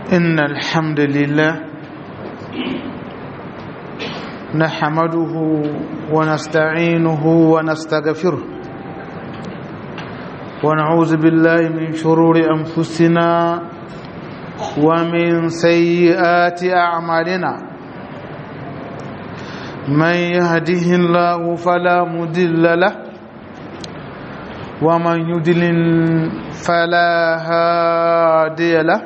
إن الحمد لله نحمده ونستعينه ونستغفره ونعوذ بالله من شرور أنفسنا ومن سيئات أعمالنا من يهده الله فلا مضل له ومن يضلل فلا هادي له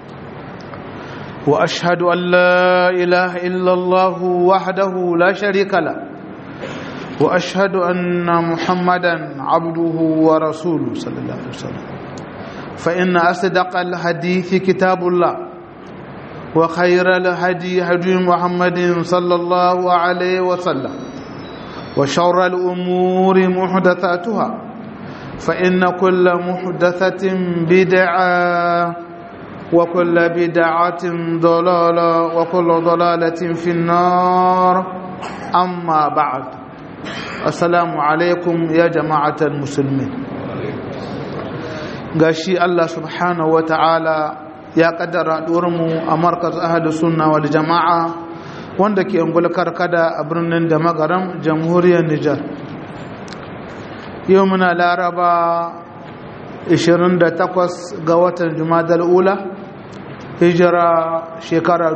واشهد ان لا اله الا الله وحده لا شريك له واشهد ان محمدا عبده ورسوله صلى الله عليه وسلم فان اصدق الحديث كتاب الله وخير الهدي هدي محمد صلى الله عليه وسلم وشر الامور محدثاتها فإن كل محدثة بدعة وكل بدعة ضلالة وكل ضلالة في النار أما بعد السلام عليكم يا جماعة المسلمين gashi Allah subhanahu wa ta'ala ya kaddara mu a markaz ahadu sunna wal jama'a wanda ke ungulkar kada a birnin da magaram jamhuriyar Nijar yau muna laraba 28 ga watan jumadal ula hijira shekara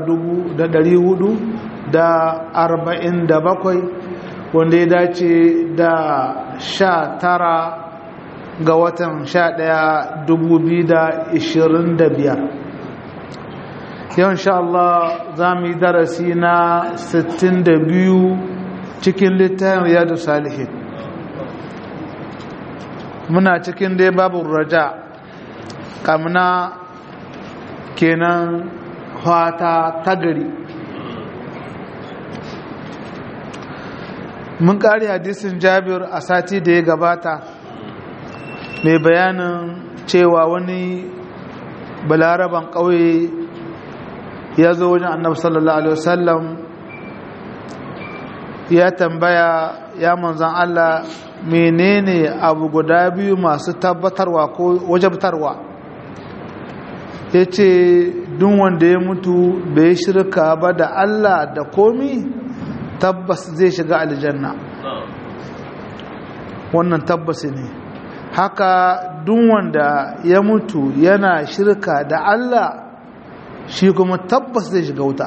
447 wanda ya dace da 19 ga watan 11 2025 yau insha Allah za mu yi darasi na 62 cikin littafin riyadu salihin muna cikin dai babu raja kamna kenan fata tagari mun kare hadisin jabir a sati da ya gabata mai bayanin cewa wani balaraban ƙauye ya zo wajen annabi sallallahu alaihi wasallam ya tambaya ya manzan Allah menene abu guda biyu masu tabbatarwa ko wajabtarwa ya ce duk wanda ya mutu bai shirka ba da Allah da komi tabbas zai shiga aljanna wannan tabbas ne haka duk wanda ya mutu yana shirka da Allah shi kuma tabbas zai shiga wuta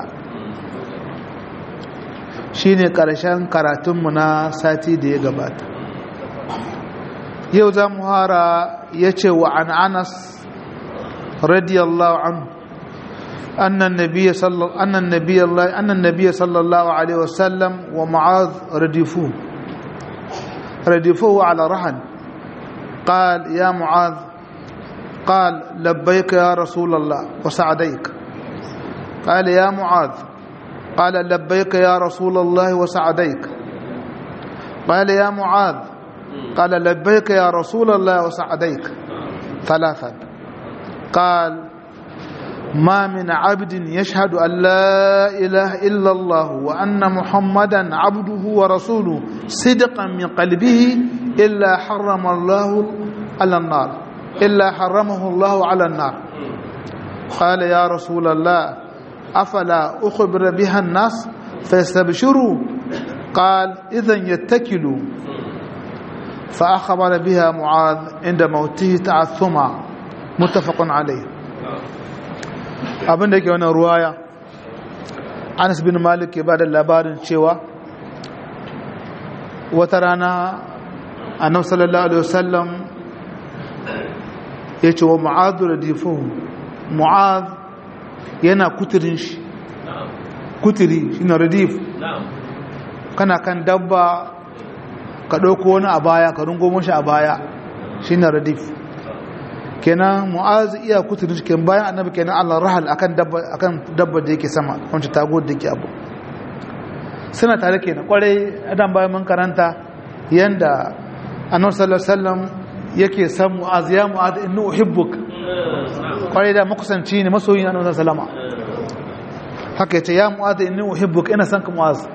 shi ne ƙarshen karatunmu na sati da ya gabata yau za mu hara ya ce wa an anas radiyallahu anhu annan nabiya sallallahu alaihi wasallam wa ma'az radifu radifuhu ala rahan قال يا معاذ قال لبيك يا رسول الله وسعديك قال يا معاذ قال لبيك يا رسول الله وسعديك قال يا معاذ قال لبيك يا رسول الله وسعديك ثلاثا قال ما من عبد يشهد أن لا إله إلا الله وأن محمدا عبده ورسوله صدقا من قلبه إلا حرم الله على النار إلا حرمه الله على النار قال يا رسول الله أفلا أخبر بها الناس فيستبشروا قال إذا يتكلوا فأخبر بها معاذ عند موته تعثما متفق عليه abin da ke wannan ruwaya anas bin malik ke ba da labarin cewa wata rana annab sallallahu alaihi wasallam ya ce wa mu'adu da difuhu mu'ad yana kuturin shi kuturi shi na radif kana kan dabba ka ɗauko wani a baya ka rungo shi a baya shi na radif kenan mu'az iya kuturin shi bayan annabi kenan allah rahal akan dabba akan dabba da yake sama wancan tago da yake abu suna tare kenan kwarai adam bayan mun karanta yanda annabi sallallahu alaihi wasallam yake san mu'az ya mu'az inni uhibbuk kwarai da makusanci ne masoyi annabi sallallahu alaihi wasallam haka yace ya mu'az inni uhibbuk ina san ka mu'az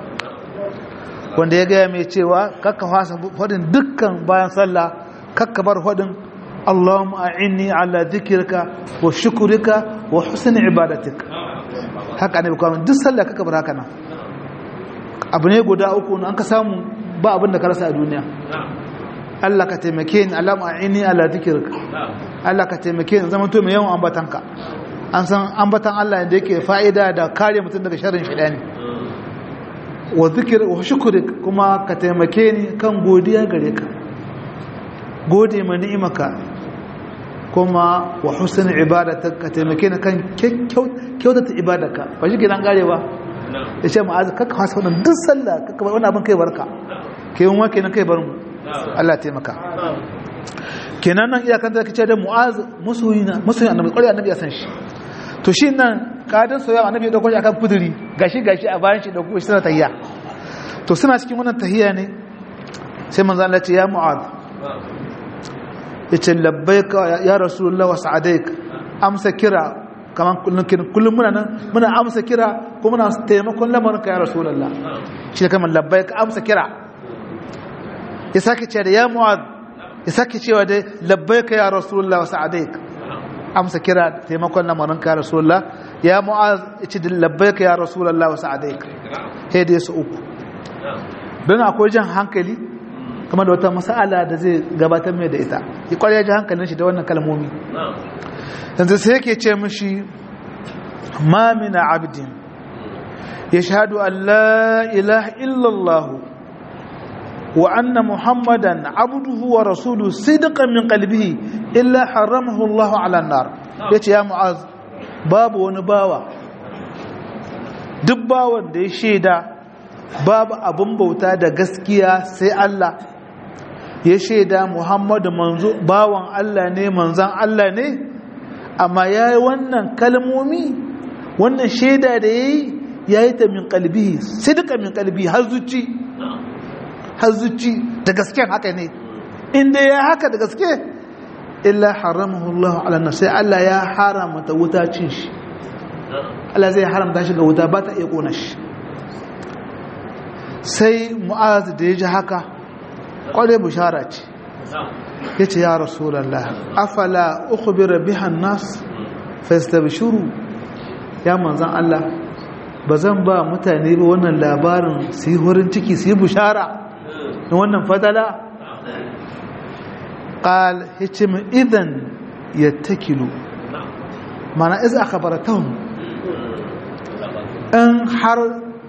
wanda ya gaya mai cewa kakka fasa fadin dukkan bayan sallah kakka bar fadin Allahumma a'inni ala dhikrika wa shukrika wa husni ibadatik haka ne kuma duk sallah kaka bar haka nan abu ne guda uku an ka samu ba abin da ka rasa a duniya Allah ka taimake ni Allahumma a'inni ala dhikrika Allah ka taimake ni zama to mai yawan ambatanka an san ambatan Allah da yake fa'ida da kare mutum daga sharrin shaytani wa zikir wa shukrik kuma ka taimake ni kan godiya gare ka gode ma ni'imaka kuma wa husn ibadatak ka taimake ni kan kyautata ibadaka ba shi gidan gare ba ya ce ma'az kakka fasa wannan duk sallah kakka bar wannan abin kai barka kai mun wake nan kai bar mu Allah taimaka kenan nan iyakan da kace da mu'az musulina musulina annabi ƙwari annabi ya san shi to shi nan kadin soyayya annabi ya dauko shi akan kuduri gashi gashi a bayan shi dauko shi suna tahiyya to suna cikin wannan tahiyya ne sai manzo Allah ce ya mu'adh yace labbaika ya rasulullah wa sa'adaik amsa kira kaman kullun kullun muna nan muna amsa kira ko muna taimakon lamarin ka ya rasulullah shi kaman labbaika amsa kira ya sake ce da ya mu'adh ya sake cewa dai labbaika ya rasulullah wa sa'adaik amsa kira taimakon lamarin ka rasulullah ya mu'az yace labbaika ya rasulullah wa sa'adaik sai dai su uku don akwai jan hankali kuma da wata mas'ala da zai gabatar mai da ita ya kware ji hankalin shi da wannan kalmomi yanzu sai yake ce mishi ma min abdin yashhadu an la ilaha illallah وأن محمدا عبده ورسوله صدقا من قلبه إلا حرمه الله على النار يتي يا معاذ باب ونباوة dubbawan da ya shaida babu abin bauta da gaskiya sai Allah ya shaida Muhammadu manzo bawan Allah ne manzan Allah ne amma ya yi wannan kalmomi wannan shaida da ya yi ya yi ta min kalbi sai duka min kalbi har zuci har zuci da gaske haka ne inda ya haka da gaske illa haramahu Allah ala nar sai Allah ya haramta wuta cin shi Allah zai haramta shi ga wuta ba ta iya kona shi sai mu'az da ya ji haka kware bushara ce ya ce ya rasulallah afala ukhbira biha nas fastabshuru ya manzan Allah ba zan ba mutane ba wannan labarin su yi horin ciki su yi bushara na wannan fadala ƙal hicim idan ya takilu mana iz aka baratahun in har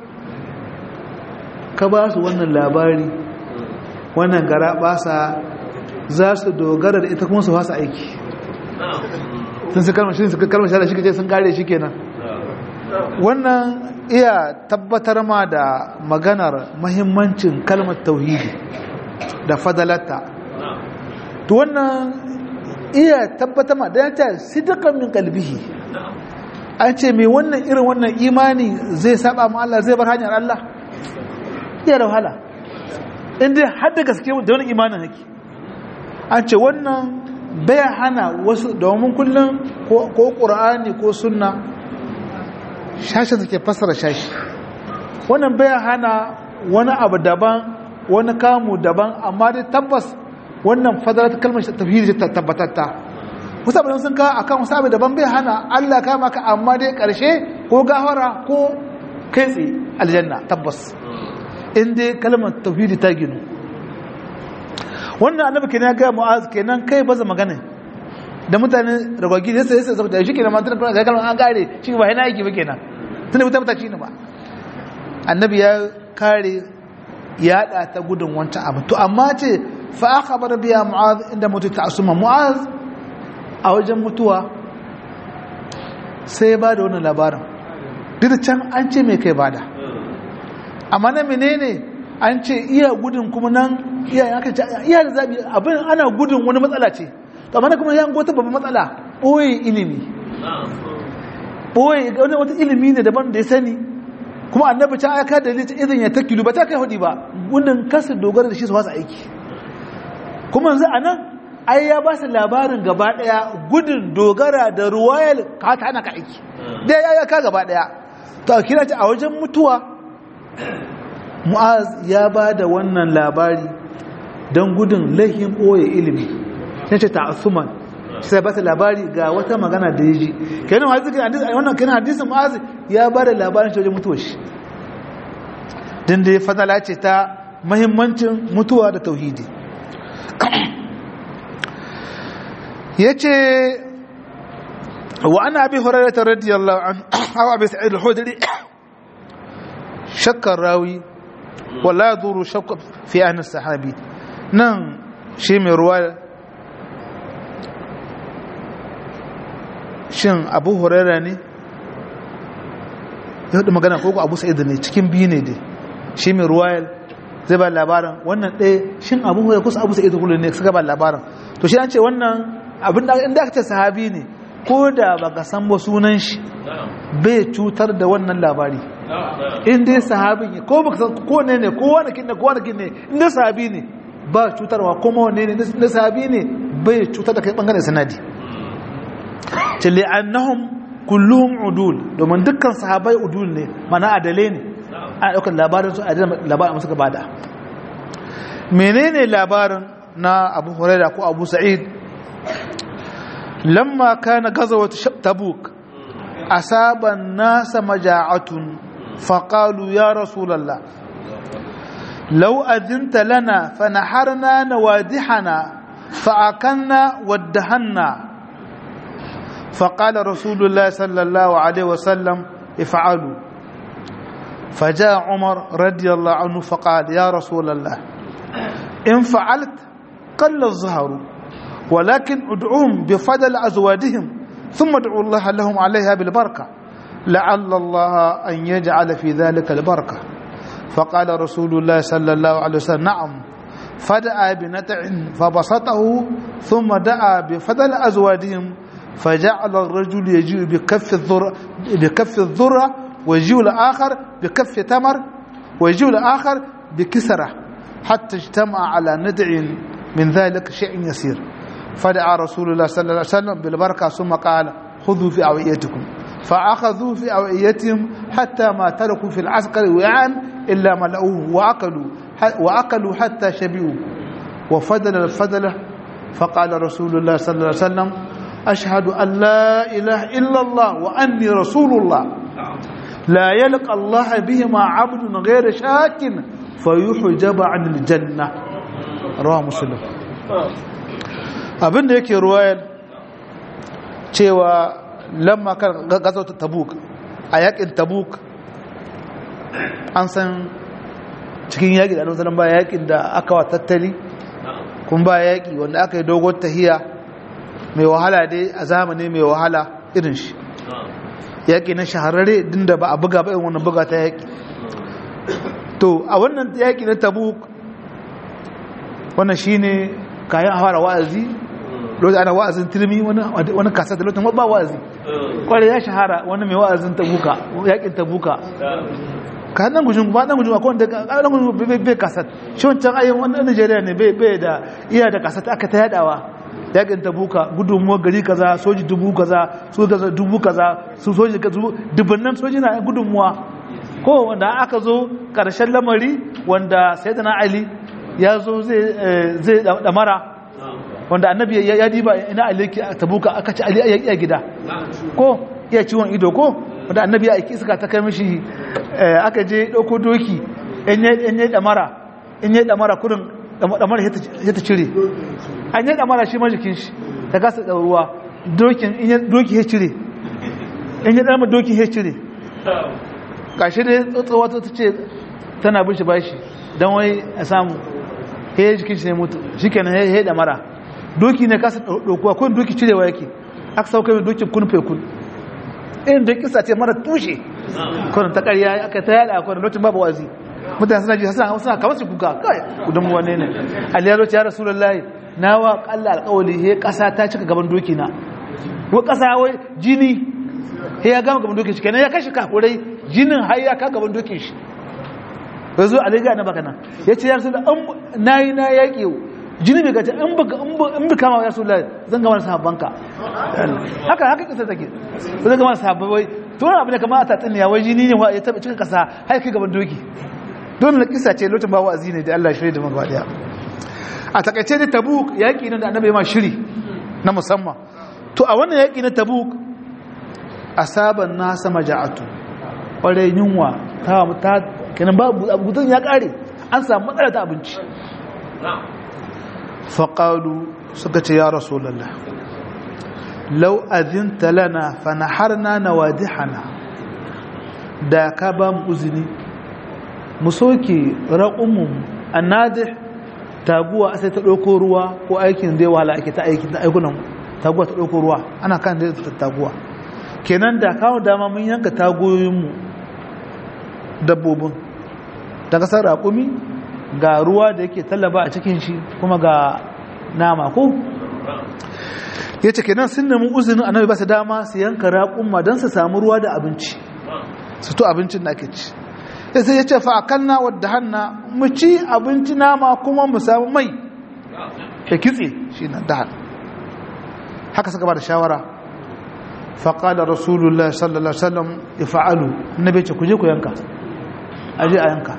ka ba su wannan labari wannan gara basa za su dogara da ita kuma su fasa aiki sun su kalmar shi su kalmar shi da shi kace sun kare shi kenan wannan iya tabbatar ma da maganar mahimmancin kalmar tauhidi da fadalata to wannan iya tabbatar ma da yata sidikan min kalbihi an ce mai wannan irin wannan imani zai saba ma Allah zai bar hanyar Allah iya da wahala inda har da gaske da wani imanin haki an ce wannan bai hana wasu domin kullum ko ƙura'ani ko sunna shashin suke fassara shashi wannan bai hana wani abu daban wani kamu daban amma dai tabbas wannan fadalar kalmar tafhiri ta tabbatatta wasu abin sun ka akan wasu abu daban bai hana Allah kama ka amma dai karshe ko gafara ko kai tsaye aljanna tabbas in dai kalmar tafhiri ta ginu wannan annabi kenan ya ga mu'az kenan kai baza magana da mutane ragwagi sai sai saboda shi kenan mantan kuma ga kalmar an gare shi ba yana yake ba kenan tunda mutum ta ci ne ba annabi ya kare ya da ta gudun wancan abu to amma ce fa akhbar biya mu'az inda mutu ta'assuma mu'az a wajen mutuwa sai ba da wannan labarin duk can an ce mai kai bada amma na menene an ce iya gudun kuma nan iya iya da zabi abin ana gudun wani matsala ce to amma kuma ya gota babban matsala boye ilimi boye wani wata ilimi ne daban da ya sani kuma annabi ta aka da lita idan ya takilu ba ta kai hudi ba gudun kasa dogara da shi su wasa aiki kuma yanzu anan ai ya ba su labarin gaba daya gudun dogara da ruwayar ka ta hana ka aiki da ya ya ka gaba daya to a kira ta a wajen mutuwa mu'az ya ba da wannan labari don gudun laihin ɓoye ilimi ya ce ta'assuman sai ba ta labari ga wata magana da ya ji kenan hadisi wannan kenan hadisin mu'az ya ba da labarin shi wajen mutuwar shi din da fadala ce ta mahimmancin mutuwa da tauhidi yace wa ana abi hurairah radiyallahu anhu aw abi sa'id al-khudri shakkar rawi wala yaduru shakka fi an sahabi nan shi mai ruwa shin abu hurairah ne ya hudu magana ko abu sa'id ne cikin biyu ne dai shi mai ruwayar zai ba labarin wannan ɗaya shin abu hurairah kusa abu sa'id ne suka ba labarin to shi an ce wannan abin da inda aka ce sahabi ne ko da baka san ba sunan shi bai cutar da wannan labari in dai sahabi ne ko baka san ko ne ne ko wani kin ne ko wani kin ne in dai sahabi ne ba cutarwa kuma wanne ne na sahabi ne bai cutar da kai bangaren sanadi ce li'annahum kulluhum udul domin dukkan sahabai udul ne mana adale ne ana daukar labarin su a labarin suka bada menene labarin na abu huraira ko abu sa'id lamma kana gazawat tabuk asaba an-nasa maja'atun faqalu ya rasulullah law adinta lana fanaharna nawadihana fa'akanna waddahanna فقال رسول الله صلى الله عليه وسلم افعلوا فجاء عمر رضي الله عنه فقال يا رسول الله إن فعلت قل الظهر ولكن ادعوهم بفضل أزواجهم ثم ادعوا الله لهم عليها بالبركة لعل الله أن يجعل في ذلك البركة فقال رسول الله صلى الله عليه وسلم نعم فدعا بنتع فبسطه ثم دعا بفضل أزواجهم فجعل الرجل يجيء بكف الذرة بكف الذرة ويجيء الآخر بكف تمر ويجيء الآخر بكسرة حتى اجتمع على ندع من ذلك شيء يسير فدعا رسول الله صلى الله عليه وسلم بالبركة ثم قال خذوا في أوعيتكم فأخذوا في أوعيتهم حتى ما تركوا في العسكر وعاء إلا ملأوه وأكلوا وأكلوا حتى شبعوا وفضل الفضل فقال رسول الله صلى الله عليه وسلم أشهد أن لا إله إلا الله وأني رسول الله لا يلقى الله بهما عبد غير شاك فيحجب عن الجنة رواه مسلم abin da yake ruwayar cewa lamma kan gazo tabuk a yakin tabuk an san cikin yaƙi da annabi ba yaƙin da aka wa tattali kun ba yaƙi wanda aka yi dogon tahiya mai wahala dai a zamani mai wahala irin shi yaƙi na shahararre din da ba a buga ba irin wannan buga ta yaƙi to a wannan yaƙi na tabuk wannan shine kayan fara wa'azi lokacin ana wa'azin tilmi wani kasa da lokacin ba wa'azi kwarai ya shahara wani mai wa'azin tabuka yaƙin tabuka ka nan gujin ba nan gujin akwai wanda nan gujin bai kasat shi wancan ayin wani Najeriya ne bai da iya da kasat aka ta yadawa yakin tabuka gudunmuwa gari kaza soji dubu kaza su kaza dubu kaza su soji dubbannan soji na gudunmuwa ko wanda aka zo karshen lamari wanda sayyidina ali ya zo zai damara wanda annabi ya diba ina ali tabuka aka ci ali ya gida ko iya ciwon ido ko wanda annabi ya aiki suka ta kai mishi aka je dauko doki in yi damara in yi damara kudin damara ya ta cire an yi damara shi majikin shi ta kasa ɗauruwa doki ya cire in yi ɗarma doki ya cire ƙashi da tsotsowa ta ce tana bin shi bashi don wai a samu ya yi jikin shi ne mutu shi kenan ya yi damara doki ne kasa ɗaukuwa kawai doki cirewa yake aka sauka mai dokin kun fekun irin da kisa ce mara tushe kwanan ta ƙarya aka ta yada a kwanan lokacin babu wazi mutane suna ji suna suna kamar su kuka kai gudun wane ne aliyar ya rasulullahi na wa kalla alƙawali he ƙasa ta cika gaban doki na wa ƙasa wai jini he ya gama gaban dokin shi kenan ya kashe kafurai jinin har ya ka gaban dokin shi ya zo alayya na baka nan ya ce ya rasu da na yi na yaƙi jini bai gace in bi kama ya rasu da zan gama da sahabbanka haka haka kisa take zan gama da sahabbai to wani abu ne kamar a tatsuniya wai jini ne ya taɓa cikin ƙasa har kai gaban doki don na kisa ce lokacin ba wa'azi ne da Allah shirya da magwa daya a takaice da tabuk yaƙi ne da annabi ma shiri na musamman to a wannan yaƙi na tabuk asaban nasa maja'atu ƙwarai yunwa ta ta kenan ba abutun ya ƙare an samu matsala ta abinci faƙalu suka ce ya rasulallah lau azinta lana fanaharna nawadihana da ka ba mu uzini mu soke raƙunmu annadih taguwa sai ta ɗauko ruwa ko aikin zai wahala ake ta aikin aikunan taguwa ta ɗauko ruwa ana kan da ta taguwa kenan da kawo dama mun yanka tagoyinmu dabbobin ta kasar raƙumi ga ruwa da yake tallaba a cikin shi kuma ga nama ko ya ce kenan sun nemi uzinin annabi ba su dama su yanka raƙumma don su samu ruwa da abinci su to abincin da ake ci sai ya ce fa'akanna wadda hanna mu ci abinci nama kuma mu samu mai ya kitse shi na dahan haka suka ba da shawara faƙalar rasulullah sallallahu ala'uwa ya fa'alu na bai ce ku je ku yanka aje a yanka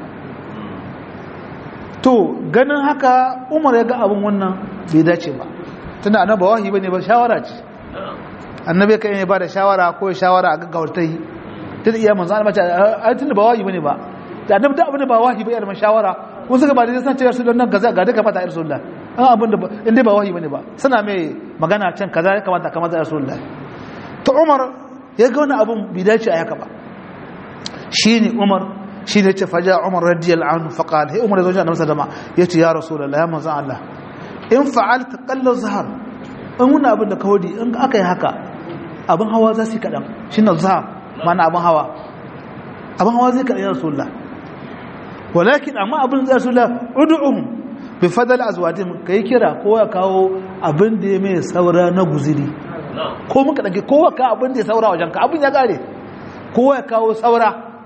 to ganin haka umar ya ga abin wannan bai dace ba tunda annaba wahi bane ba shawara ce annabi kan ya ba da shawara ko shawara a gaggawar ta yi tun iya manzo Allah mace ai tunda ba wahi bane ba da annabi da abin da ba wahi ba ya da shawara ko suka ba da san cewa su don nan gaza ga duka fata rasulullah an abin da in dai ba wahi bane ba suna mai magana can kaza ya kamata kamar da rasulullah to Umar ya ga wani abun bai dace a haka ba shine Umar shine ya ce faja Umar radiyallahu anhu fa qala hey Umar ya zo annabi sallama yace ya rasulullah ya manzo Allah in fa'alta qallu zahar in wani abin da kawadi in aka yi haka abin hawa za su yi kadan shine zahar mana abin hawa abin hawa zai kaɗa rasulullah walakin amma abin zai rasulullah udu'um bi fadal azwadin kai kira ko ya kawo abin da ya mai saura na guziri ko muka dage kowa ka abin da ya saura wajen ka abin ya kare kowa ya kawo saura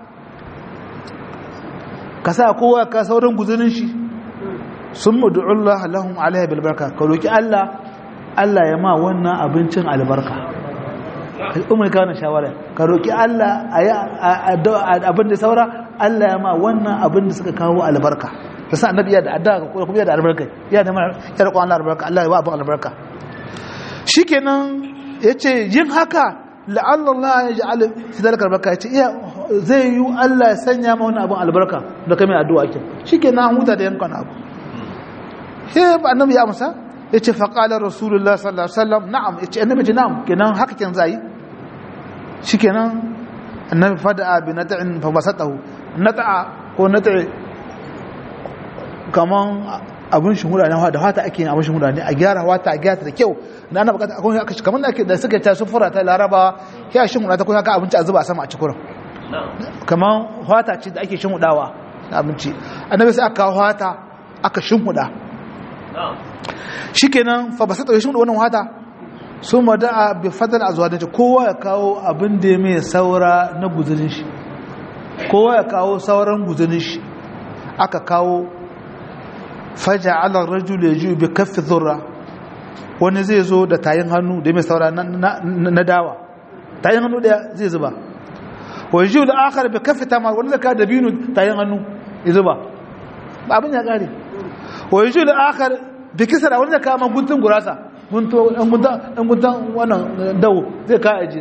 ka sa kowa ka sauran guzirin shi sun mudu'ullah lahum alaihi bil barka ka roki Allah Allah ya ma wannan abincin albarka umar kawo shawara ka roƙi Allah abin da saura Allah ya ma wannan abin da suka kawo albarka ta sa annabi ya da adda ka kuma ya da albarka ya da mara ya da Allah albarka Allah ya ba abin albarka shikenan yace yin haka la'alla Allah ya ja'al fi dalika albarka yace iya zai yi Allah ya sanya ma wannan abin albarka da kai mai addu'a kin shikenan huta da yankan abu sai annabi ya amsa ya ce faƙalar rasulullah sallallahu alaihi wasallam na'am ya ce annabi ji na'am kenan haka ken zai shi kenan annabi fada'a bi nata'in fa basatahu nata'a ko nata'i kaman abin shuhura ne da fata ake yin abin shuhura ne a gyara wata a gyara da kyau da ana bukata akwai aka kaman da ake da suka ta sufura ta laraba ya shuhura ta kuma ka abinci a zuba a sama a cikin kaman fata ce da ake shuhudawa na abinci annabi sai aka kawo fata aka shuhuda shikenan fa basata ya shuhuda wannan fata su mada'a bi fadal azwadin kowa ya kawo abin da ya mai saura na guzurin shi kowa ya kawo sauran guzurin shi aka kawo faja ala rajul yaju bi kaffi dhurra wani zai zo da tayin hannu da mai saura na dawa tayin hannu daya zai zuba wa yaju da akhar bi kaffi tamar wani zaka da binu tayin hannu ya zuba abin ya kare wa yaju da akhar bi kisra wani zaka ma guntun gurasa gunto dan guntan dan guntan wannan dawo zai ka aje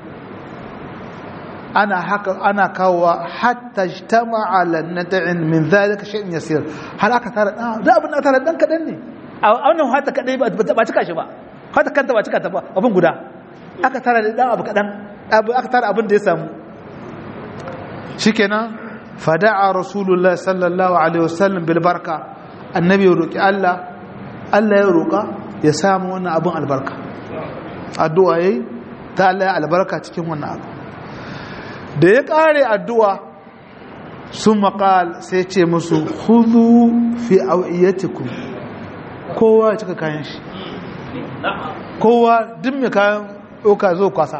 ana haka ana kawowa hatta ijtama ala nad'in min zalika shay'in yasir har aka tara da abin da tara dan kadan ne a wannan hata kadai ba ba cika shi ba hata kanta ba cika ta ba abin guda aka tara da dan abu kadan aka tara abin da ya samu shikenan fada'a rasulullahi sallallahu alaihi wasallam bil barka annabi ya roki Allah Allah ya roka ya samu wannan abin albarka addu'a yayi ta Allah ya albarka cikin wannan abu da ya ƙare addu'a sun maƙal sai ce musu huzu fi au'iyyatikum kowa ya cika kayan shi kowa duk mai kayan ɗauka zo kwasa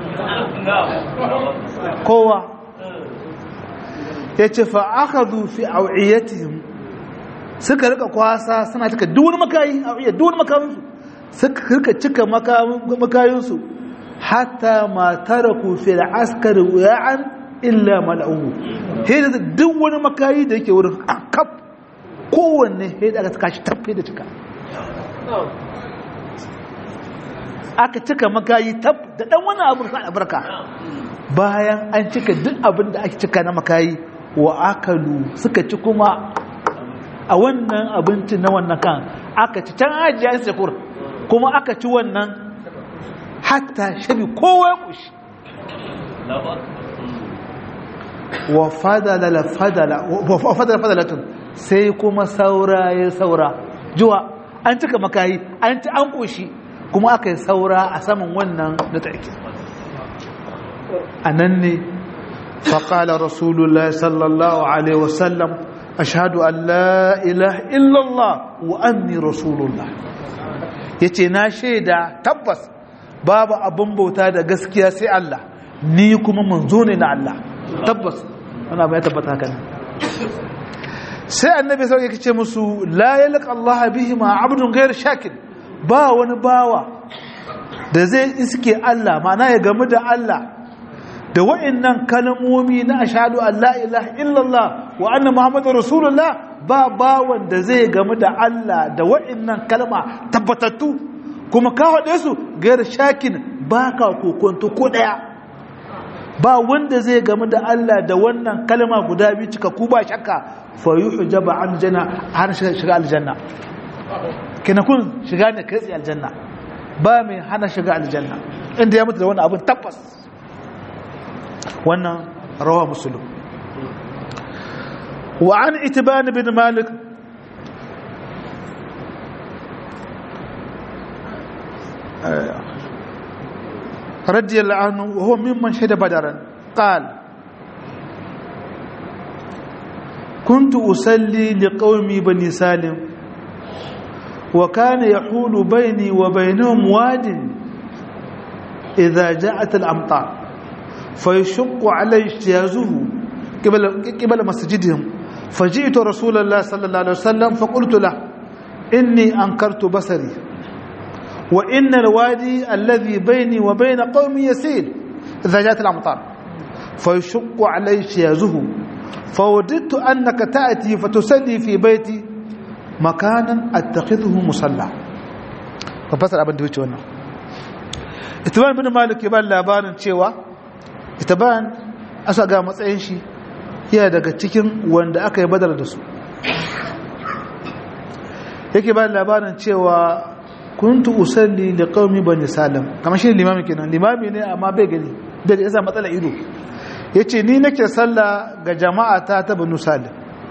kowa ya ce fa'akadu fi au'iyyatihim suka rika kwasa suna cika duwani makayi au'iyyar duwani makayinsu suka rika cika makayinsu hatta ma taraku fil askari wa'an illa mal'u he da duk wani makayi da yake wurin kaf kowanne sai da aka kashi tafi da cika aka cika makayi tab da dan wani abu sa albarka bayan an cika duk abin da ake cika na makayi wa akalu suka ci kuma a wannan abincin na wannan kan aka ci can ajiya yin sakur kuma aka ci wannan hatta shabi kowa ya kushi wa fadala fadala wa fadala fadalatun sai kuma saura ya saura juwa an cika makayi an ci an kushi kuma aka yi saura a saman wannan na take a nan ne faƙala rasulullah sallallahu alaihi wasallam ashhadu an la ilaha illallah wa anni rasulullah yace na shaida tabbas babu abin bauta da gaskiya sai Allah ni kuma manzo ne na Allah tabbas ana bai tabbata haka ne sai annabi sai yake ce musu la yalqa Allah bihi ma abdun ghayr shakir ba wani bawa da zai iske Allah ma'ana ya gamu da Allah da wa'annan kalmomi na ashhadu an la ilaha illallah wa anna muhammadar rasulullah ba bawan da zai gamu da Allah da wa'annan kalma tabbatattu kuma ka haɗe su gayar shakin ba ka kokonto ko ɗaya ba wanda zai gamu da Allah da wannan kalma guda biyu cika ku ba shakka fa yuhjaba an janna har shiga aljanna kina kun shiga ne kai aljanna ba mai hana shiga aljanna inda ya mutu da wannan abin tabbas wannan rawa musulun wa an itiban bin malik رضي الله عنه وهو ممن شهد بدرا قال كنت أصلي لقومي بني سالم وكان يحول بيني وبينهم واد إذا جاءت الأمطار فيشق علي اجتيازه قبل, قبل مسجدهم فجئت رسول الله صلى الله عليه وسلم فقلت له إني أنكرت بصري وإن الوادي الذي بيني وبين قومي يسيل إذا جاءت الأمطار فيشق علي اجتيازه فوددت أنك تأتي فتسلي في بيتي مكانا أتخذه مصلى فبصر أبن دويتي وانا اتبان بن مالك يبان labarin cewa itaban asa ga matsayin shi yana daga cikin wanda aka yi badar da su yake ba labarin cewa kuntu usalli li qaumi bani salam kamar shi limami kenan limami ne amma bai gani bai yasa matsala ido yace ni nake sallah ga jama'a ta ta banu salim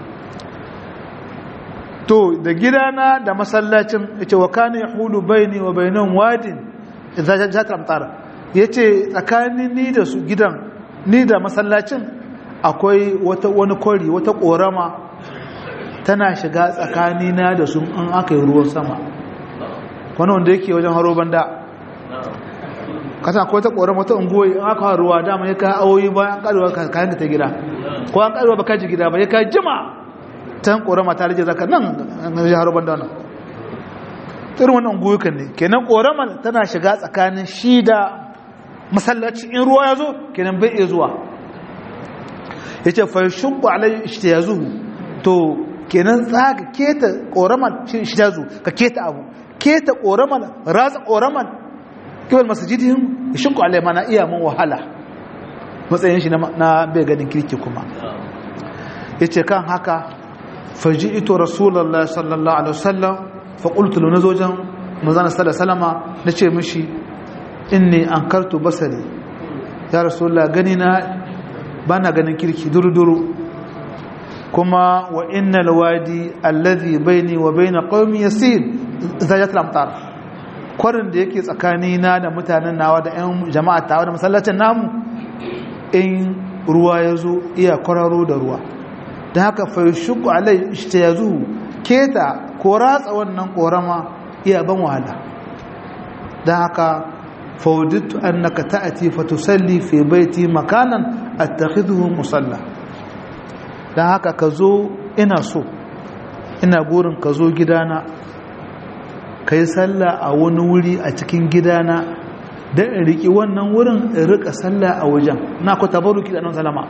to da gidana da masallacin yace wa kana yahulu baini wa bainahum wadin idza jat amtar yace tsakanin ni da su gidan ni da masallacin akwai wata wani kori wata korama tana shiga tsakanina da su an aka yi ruwan sama wani wanda yake wajen haro banda kasa akwai ta korama wata unguwa an aka ruwa dama ya ka awoyi bayan karuwa kayan ka ta gida ko an karuwa baka ji gida ba ya ka jima tan korama ta rage zaka nan ya haro banda nan irin wannan unguwa ne kenan korama tana shiga tsakanin shi da masallaci in ruwa ya zo kenan bai iya zuwa ya ce fa shubba alai ishtiyazuhu to kenan tsaga keta koraman ishtiyazu ka keta abu keta koraman ratsa koraman kiwal masjidihim ya shinku alai mana iya mun wahala matsayin shi na bai ganin kirki kuma ya ce kan haka faji ito rasulallah sallallahu alaihi wasallam fa qultu lahu nazojan manzana sallallahu alaihi wasallama nace mishi inni ankartu basari ya rasulullah gani na bana ganin kirki duru-duru kuma wa innal wadi alladhi baini wa baina qaumi yasir zajat al-amtar kwarin da yake tsakani na da mutanen nawa da ƴan jama'a tawa da masallacin namu in ruwa yazo iya kwararo da ruwa dan haka fa yashqu alai ishtiyazu keta ko ratsa wannan korama iya ban wahala dan haka فوددت أنك تأتي فتصلي في بيتي مكانا أتخذه مصلى dan haka ka zo ina so ina burin ka zo gidana ka yi sallah a wani wuri a cikin gidana don in riƙi wannan wurin in riƙa sallah a wajen na ku tabaruki da nan salama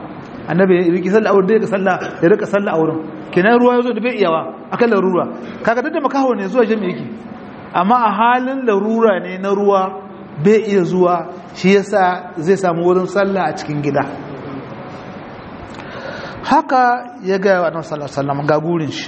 annabi ya riki sallah a wurin da ya sallah ya rika sallah a wurin kenan ruwa ya zo da bai iyawa akan larura kaga duk da makaho ne zuwa jami'i yake amma a halin larura ne na ruwa bai iya zuwa shi yasa zai samu wurin sallah a cikin gida haka ya gaya wa annabi sallallahu alaihi wasallam ga gurin shi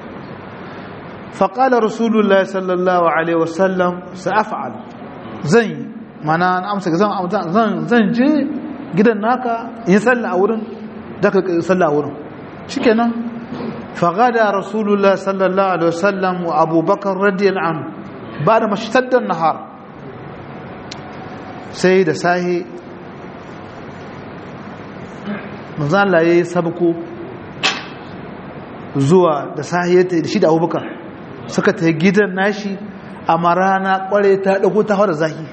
فقال رسول الله صلى الله عليه وسلم سأفعل زي mana an amsa zan zan je gidan naka in salla a wurin da ka salla a wurin shikenan fagada rasulullah sallallahu alaihi wasallam wa abubakar radiyallahu anhu bada mashtaddan nahar sai da sahi manzo Allah yayi sabko zuwa da sahi da shi da abubakar suka ta gidan nashi a marana kware ta dago ta hawar zaki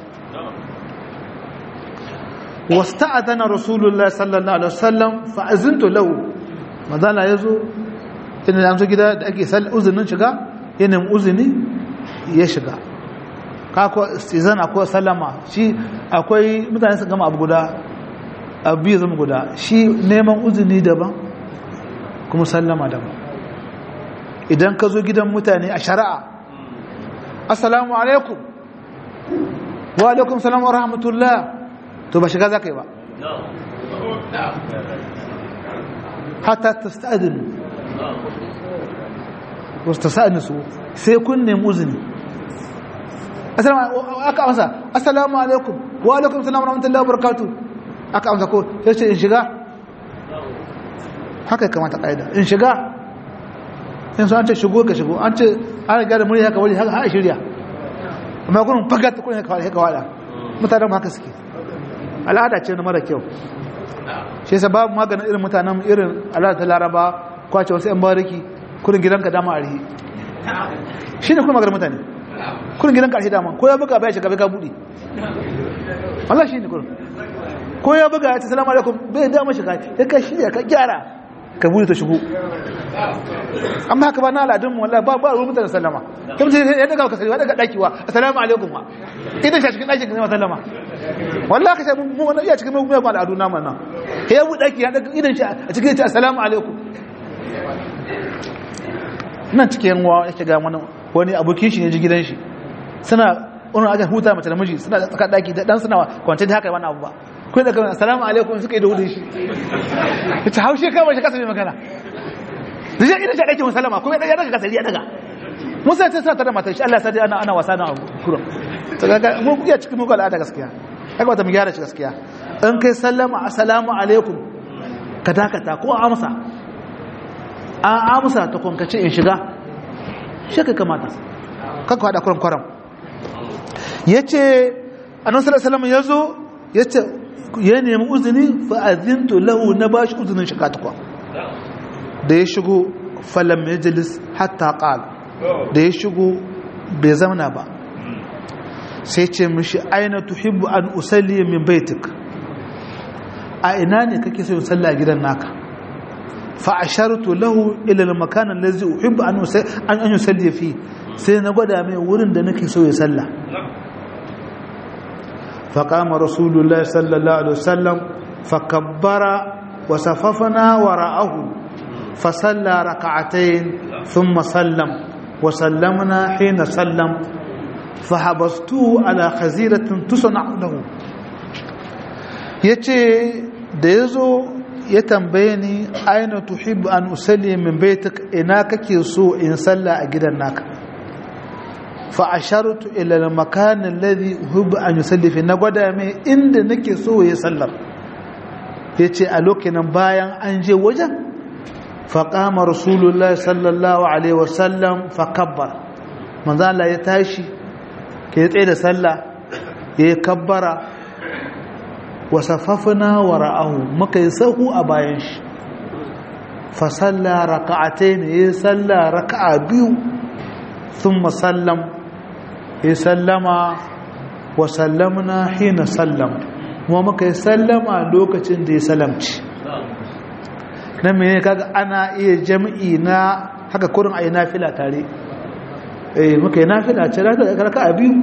wasta'adana rasulullah sallallahu alaihi wasallam fa azintu lahu madana yazo ina yanzu gida da ake sal uzunin shiga yana uzuni ya shiga ka ko istizan akwai sallama shi akwai mutane su gama abu guda abu biyu zama guda shi neman uzuni daban kuma sallama daban idan ka zo gidan mutane a shari'a assalamu alaikum wa alaikum salam wa rahmatullah to ba shiga za ka yi ba hatta ta sta'adinu wasu ta sa'anisu sai kun nemi uzini aka amsa assalamu alaikum wa alaikum salam wa rahmatullah wa barakatu aka amsa ko sai ce in shiga haka ya kamata ƙa'ida in shiga in su an ce shigo ka shigo an ce an riga da murya haka wani haka ha shirya amma kunin fagat kunin haka haka wada mutanen haka suke al'ada ce na mara kyau shi yasa babu maganin irin mutanen irin al'ada ta laraba kwace wasu yan bariki kurin gidanka dama a rihi shi ne kuma maganin mutane kurin gidanka a rihi dama ko ya buga bai shiga bai ka buɗe Allah shi ne kurin ko ya buga ya ce salamu alaikum bai dama shiga ya ka shirya ka gyara ka buɗe ta shigo amma haka ba na aladun mu wallahi ba ba ruwan mutane sallama kuma sai ya daga ka sallama daga dakiwa assalamu alaikum wa idan shi cikin dakin ka sallama wallahi ka sai mu wannan iya cikin mu mu al'adu na nan ya bu daki ya daga idan shi a cikin ce assalamu alaikum nan cikin wa yake ga wani wani abokin shi ne ji gidan shi suna wani aka huta mace da miji suna tsaka daki da dan suna kwance da haka wani abu ba kun da kawai assalamu alaikum suka yi da hudun shi ta haushe kawai shi kasa mai magana da shi idan shi ɗake musallama kuma ya daga kasari ya daga musa ta sa ta da matar shi Allah sadi ana ana wasa na abu kuro ta ga mu iya cikin muku al'ada gaskiya haka wata mu gyara shi gaskiya in kai sallama assalamu alaikum ka dakata ko amsa an amsa ta kunkace in shiga shi ka kamata kanka haɗa kuran kwaram ya ce annan sallallahu ya zo ya ce ya nemi uzini fa'azintu lahu na ba shi uzinin shiga tukwa da ya shigo falam majalis hatta qal da ya shigo bai zamana ba sai ce mishi aina tuhibbu an usalli min baitik a ina ne kake so sallah gidan naka fa ashartu lahu ila al-makan allazi uhibbu an an an yusalli fi sai na gwada mai wurin da nake so ya sallah fa qama rasulullahi sallallahu alaihi wasallam fa kabbara wa safafna wara'ahu فصلى ركعتين ثم سلم وسلمنا حين سلم فحبسته على خزيرة تصنع له yace da yazo ya tambaye ni aina tuhibbu an usalli min baitik ina kake so in salla a gidan naka fa ashartu ila al makan alladhi uhibbu an yusalli fi na gwada mai inda nake so ya sallar yace a lokacin bayan an je wajen فقام رسول الله صلى الله عليه وسلم فكبر من ذا الله يتاشي كي يتعيد سلا يكبر وصففنا وراءه مكا يسهو أبايش فصلى ركعتين يسلى ركعة بيو ثم سلم يسلم وسلمنا حين سلم ومكا يسلم لوكة دي سلمت nan mene kaga ana iya jami'i na haka kurin ayi nafila tare eh muka yi nafila ce raka a biyu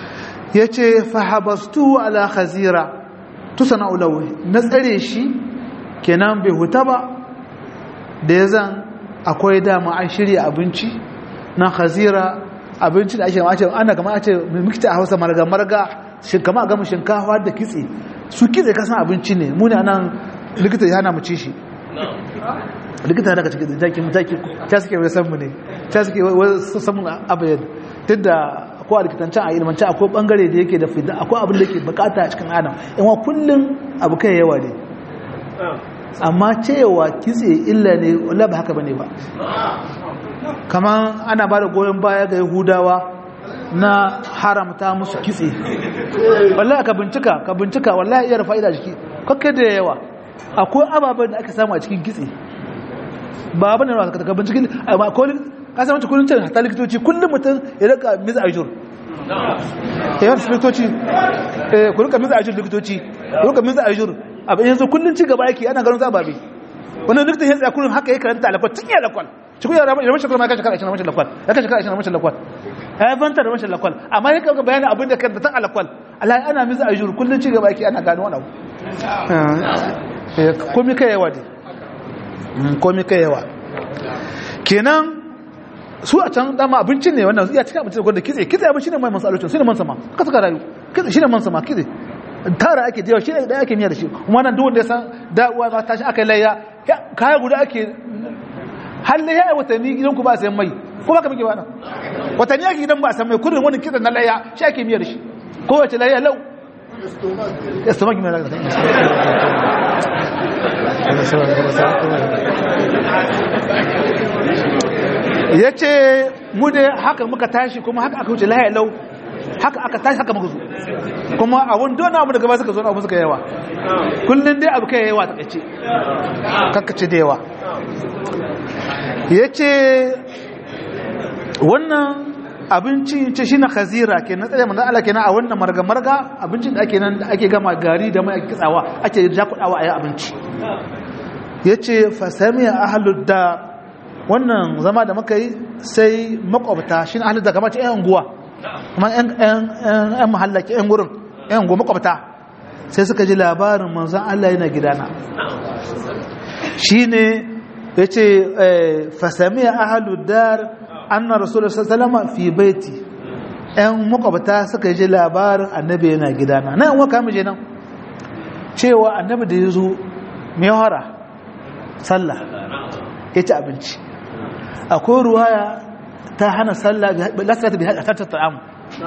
yace fa habastu ala khazira tusana ulawi na tsare shi kenan bai huta ba da ya zan akwai dama an shirya abinci na khazira abinci da ake mace ana kama a ce mikita a hausa marga-marga kama a gama shinkafa da kitse su kitse kasan abinci ne mu ne anan likita ya hana mu ci shi likita daga cikin jaki mutaki ta suke wai san mu ne ta suke wai samun abayan duk da akwai likitanci a ilmanci akwai bangare da yake da fida akwai abin da yake bukata a cikin adam yawa kullum abu kai yawa ne amma cewa kitse illa ne wala ba haka bane ba kamar ana ba da goyon baya ga yahudawa na haramta musu kitse wallahi ka bincika ka bincika wallahi iya fa'ida jiki kakkai da yawa akwai ababen da aka samu a cikin kitse ba abin da ka binciki amma ko ka san wata kullun hatta likitoci kullum mutum ya rika miza ajur eh wasu likitoci eh ku rika miza ajur likitoci ku rika miza ajur abin yanzu kullun ci gaba yake ana ganin zababe wannan likitan ya tsaya kullun haka ya karanta alakwal tun ya lakwal ci kuma yara rashin lakwal ma ka shekara 20 rashin lakwal ya ka shekara 20 rashin lakwal ya fanta da rashin lakwal amma ya kaga bayanin abin da kanta tan alakwal Allah ana miza ajur kullun ci gaba yake ana gano wani abu komi kai yawa ne komi kai yawa kenan su a can dama abincin ne wannan iya cikin abincin da kitse kitse abinci ne mai masu alocin su ne man sama ka suka rayu kitse shi ne man sama kitse tara ake da yawa shi ne da ake miya da shi kuma nan duk wanda ya san da'uwa ma tashi aka layya kaya guda ake halle ya watanni gidan ku ba a sayan mai ko ba ka muke ba nan watanni ake gidan ba a sayan mai kudin wani kitse na layya shi ake miya da shi kowace layya lau estomach mai ragata ya ce mu da haka muka tashi kuma haka aka wuce lahaya lau haka aka tashi haka muka zo kuma abun dona abu da gaba suka zo na abu suka yawa kullum dai abu kai yawa ta kace kakkace da yawa ya ce wannan abinci ce shi na khazira ke na tsaye manzan Allah kenan a wannan marga-marga abincin da ake nan da ake gama gari da mai kitsawa ake jakudawa a yi abinci ya ce fasamiya ahalud da wannan zama da muka yi sai makwabta shi na ahalud da kama ce 'yan unguwa kuma 'yan mahallaki 'yan gurin 'yan unguwa makwabta sai suka ji labarin manzan Allah yana gidana shi ne ya ce fasamiya ahalud dar anna rasulullah sallallahu fi baiti ɗan makwabta suka ji labarin annabi yana gidana nan an waka mije nan cewa annabi da ya zo mai hara sallah ya ci abinci akwai ruwaya ta hana sallah lasirata bi haɗa ta'am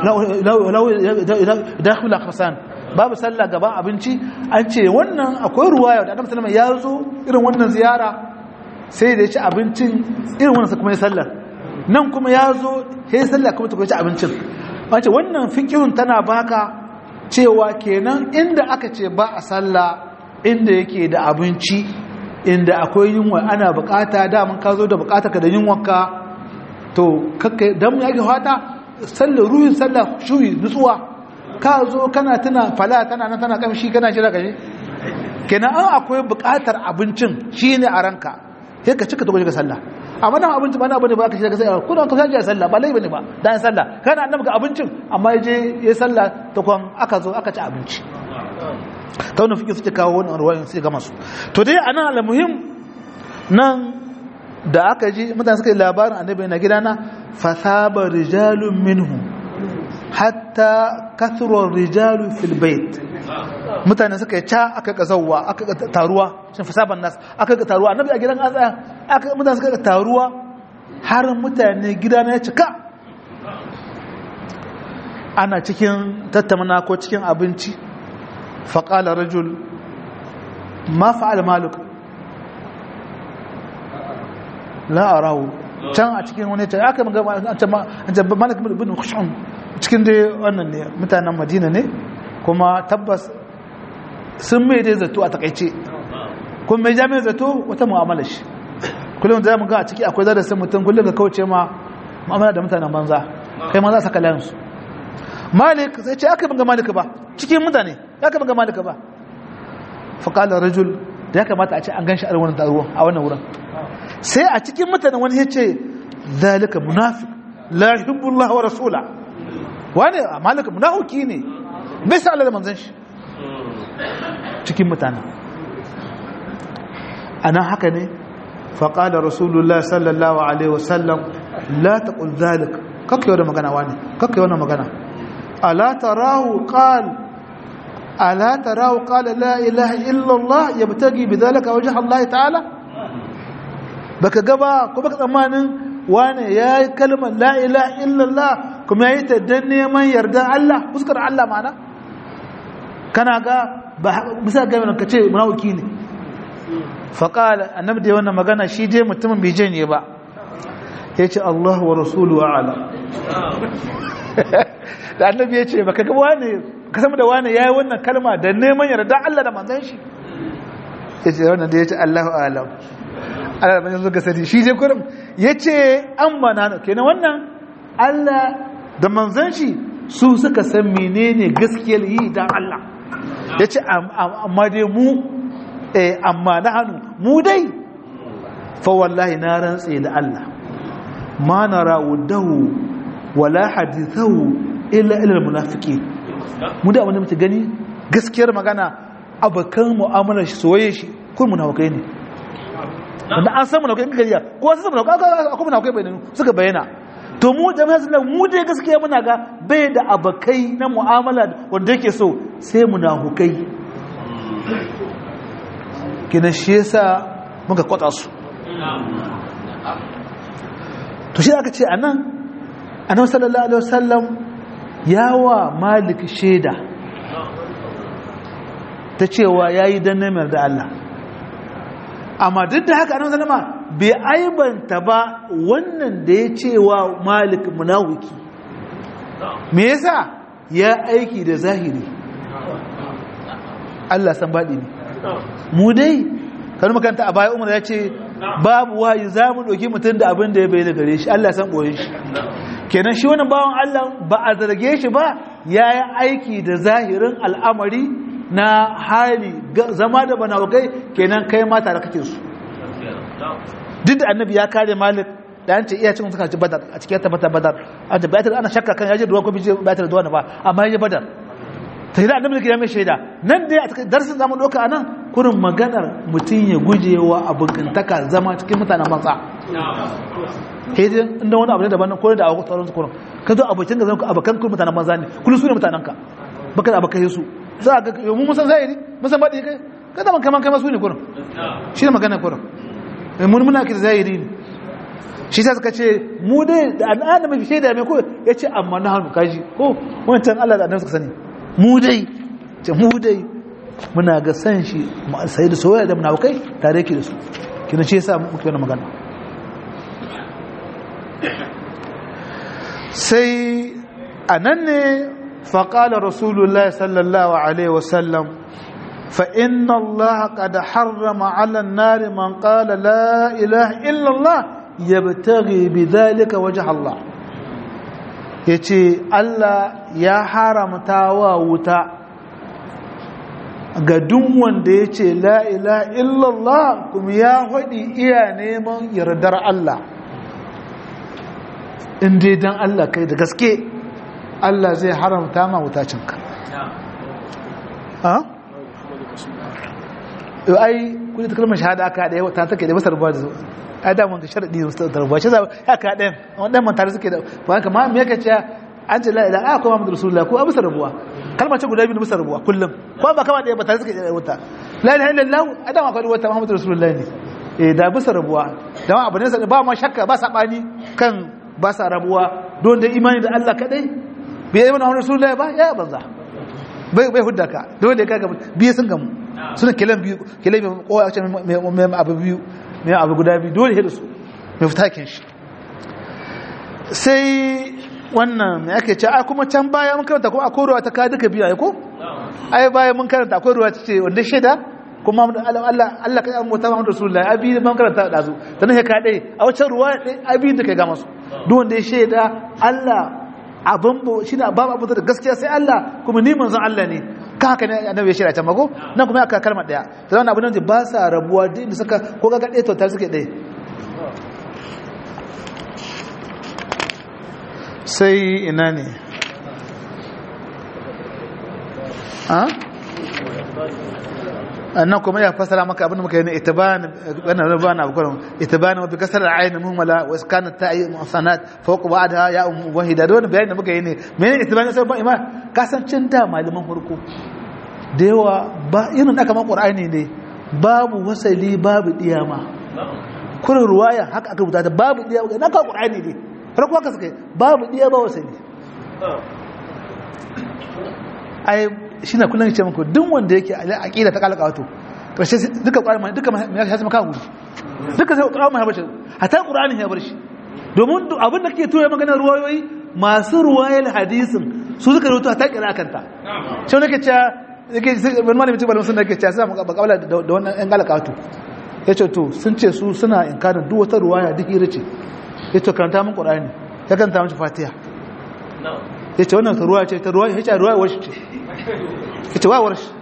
dakula kasan babu sallah gaban abinci an ce wannan akwai ruwaya da annabi sallallahu ya zo irin wannan ziyara sai da ya ci abincin irin wannan kuma ya sallar nan kuma ya zo sai sallah kuma ta ci abincin wace wannan fikihun tana baka cewa kenan inda aka ce ba a sallah inda yake da abinci inda akwai yunwa ana bukata daman ka zo da bukata ka da yunwanka to kakka dan ya ga fata sallar ruhin sallah shuyi nutsuwa ka zo kana tana fala tana nan tana kamshi kana jira kaje kenan an akwai bukatar abincin shine a ranka sai ka cika ta ga sallah amma nan abinci ba na bane ba ka shiga sai ko ka saje sallah ba lai bane ba dan sallah kana annabi ga abincin amma yaje yayi sallah ta kwan aka zo aka ci abinci ta wannan fikin suke kawo wannan ruwayoyin sai ga masu to dai anan almuhim nan da aka ji mutane suka yi labarin annabi na gidana fasaba rijalun minhu hatta kathura rijalu fil bait mutane suka yi ca aka ga zawwa aka ga taruwa shin fasaban nas aka ga taruwa annabi a gidan an tsaya aka mutane suka ga taruwa har mutane gidana ya cika ana cikin tattamana ko cikin abinci faƙala rajul ma fa'al maluk la'arahu can a cikin wani can aka maga an ce malik bin khushan cikin dai wannan ne mutanen madina ne kuma tabbas sun mai dai zato a takaice kuma mai jami'in zato wata mu'amala shi kullum za mu ga a ciki akwai zada sai mutum kullum ka kauce ma mu'amala da mutanen banza kai ma za saka layansu malik sai ce aka banga malik ba cikin mutane ya ka banga malik ba faƙala rajul da ya kamata a ce an ganshi a wannan taruwa a wannan wurin sai a cikin mutane wani ya ce zalika munafiq la yuhibbullah wa rasula wani malika munafiki ne bai sa Allah da manzon shi cikin mutane anan haka ne faqala rasulullah sallallahu alaihi wasallam la taqul zalik kake wannan magana wani kake wannan magana ala tarahu qala ala tarahu qala la ilaha illa allah yabtagi bidhalika wajha allah ta'ala baka gaba ko baka tsammanin wane yayi kalmar la ilaha illa allah kuma yayi ta dan neman yardan Allah fuskar Allah mana kana ga bisa ga mun kace munafiki ne fa qala annabi da wannan magana shi je mutumin bai je ne ba yace Allah wa rasuluhu a'lam da annabi ya ce baka ga wane ka samu da wane yayi wannan kalma da neman yarda Allah da manzon shi yace wannan da yace Allahu a'lam Allah ban yanzu ga sani shi je kurum yace amma na kenan wannan Allah da manzon shi su suka san menene gaskiyar yi dan Allah yace amma dai mu eh amma na hannu mu dai fa wallahi na rantse da Allah ma nara wudahu wala hadithahu illa ilal munafiki mu da wanda muke gani gaskiyar magana abakan mu'amalar shi soyayya shi kun munafikai ne wanda an san munafikai gariya ko sun munafikai akwai munafikai bayyana suka bayyana to mu jami'a sun mu dai gaskiya muna ga bai da abakai na mu'amala wanda yake so sai munafikai kina shi yasa muka kwata su to shi aka ce anan annabi sallallahu alaihi wasallam yawa malik shaida ta cewa yayi dan namar da Allah amma duk da haka annabi sallama bai aibanta ba wannan da ya cewa malik munawiki me yasa ya aiki da zahiri Allah san baɗi ne mu dai kan makanta a baya umar ya ce babu wahayi za mu ɗauki mutum da abin da ya bayyana gare shi Allah san ɓoye shi kenan shi wani bawan Allah ba a zarge shi ba ya yi aiki da zahirin al'amari na hali zama da banawakai kenan kai mata da kake su duk da annabi ya kare malik da an ce iya cikin suka ci badar a cikin tabbata badar an ce bayatar ana shakka kan yaji ruwa ko bije bayatar da wani ba amma yaji badar ta yi da annabi da mai shaida nan dai a cikin darsin zamu ɗauka a nan kurin maganar mutum ya guje wa abokantaka zama cikin mutanen matsa hejin inda wani abu ne daban ko da abu tsaron su kurin ka zo abokin ga zama abokan kuma mutanen banza ne kullum su ne mutanen ka baka da abokai su za a ga yau mun san zahiri mun san baɗi kai ka zama kaman kai masu ne kurin shi ne magana kurin mun muna kira zahiri ne shi sa suka ce mu dai da al'ada mai shaida mai ko ya ce amma na hannu kaji ko wancan Allah da annabi suka sani mu dai ce mu dai muna ga san shi sai da soyayya da munafikai tare yake da su kina ce yasa muke wannan magana sai anan ne faqala rasulullahi sallallahu alaihi wasallam fa inna allaha qad harrama 'ala an-nar man qala la ilaha illa allah yabtaghi bidhalika wajha allah yace Allah ya haramta wa wuta ga duk wanda ya ce la'ila illallah kuma ya haɗi iya neman yardar Allah inda don Allah kai da gaske Allah zai haramta ma wutacinka ai kudi ta kalmar shahada aka haɗe ta take da masar ba da zuwa ai da mun ga sharadi da rubuwa shi ya ka ɗayan wannan man tare suke da ba haka ma me yake cewa an ce la'ila a kuma Muhammadu Rasulullah ko abu sarrabuwa kalmar ce guda biyu musa rabuwa kullum ko ba kama ɗaya ba tare suke da wuta la ilaha illallah adam akwai wata Muhammadu Rasulullah ne eh da bisa rabuwa da ma abu ne ba ma shakka ba sabani kan ba sa rabuwa don da imani da Allah kadai bai yi Muhammadu Rasulullah ba ya banza bai bai hudda ka dole ka ga biye sun gamu suna kilan biyu kilan biyu ko a ce mai abu biyu mai abu guda biyu dole da su mai fitakin shi sai wannan mai ake ce a kuma can baya mun karanta kuma akwai ruwa ta ka duka biyu ko ai baya mun karanta akwai ruwa ta ce wanda shaida kuma Allah Allah kai amma ta Muhammadu Rasulullahi abi mun karanta da su dan sai ka dai a wacce ruwa abi da kai ga masu duk wanda ya shaida Allah abin bo shine babu abu da gaskiya sai Allah kuma ni manzon Allah ne ka haka ne annabi ya shaida ta mako nan kuma aka kalmar daya da wannan abin da ba sa rabuwa din da suka ko ga ga dai to tar suke dai sai ina ne a? annan kuma ya fasara maka abin da muka yi ne itiban wannan rubana abu kullum itiban wa bi kasar al-ayn muhmala wa iskanat ta'i musanat fawq ba'daha ya um wahida da wannan bayani da muka yi ne menene itiban sai ba ima kasancin da malaman farko da yawa ba irin da kamar qur'ani ne babu wasali babu diyama kurin ruwaya haka aka rubuta ta babu diyama na ka qur'ani ne farko haka suka babu diyama ba wasali ai shi na kullum ce muku duk wanda yake aƙida ta kalaka wato ƙarshe duka ƙwarar duka ya shi maka wuri duka sai ƙwarar mai habashi hata ƙuranin ya bar shi domin abin da ke tura maganar ruwayoyi masu ruwayar hadisin su suka rubuta ta kira kanta shi wani ke cewa yake wani malamin cikin sun da ke cewa suna bakabala da wannan yan galaka wato ya ce to sun ce su suna inkarin duk wata ruwaya duk iri ce ya ce karanta min ƙurani ya karanta min fatiha ya ce wannan ruwa ce ta ruwa ya ce ruwa wasu ce ya ce wawar shi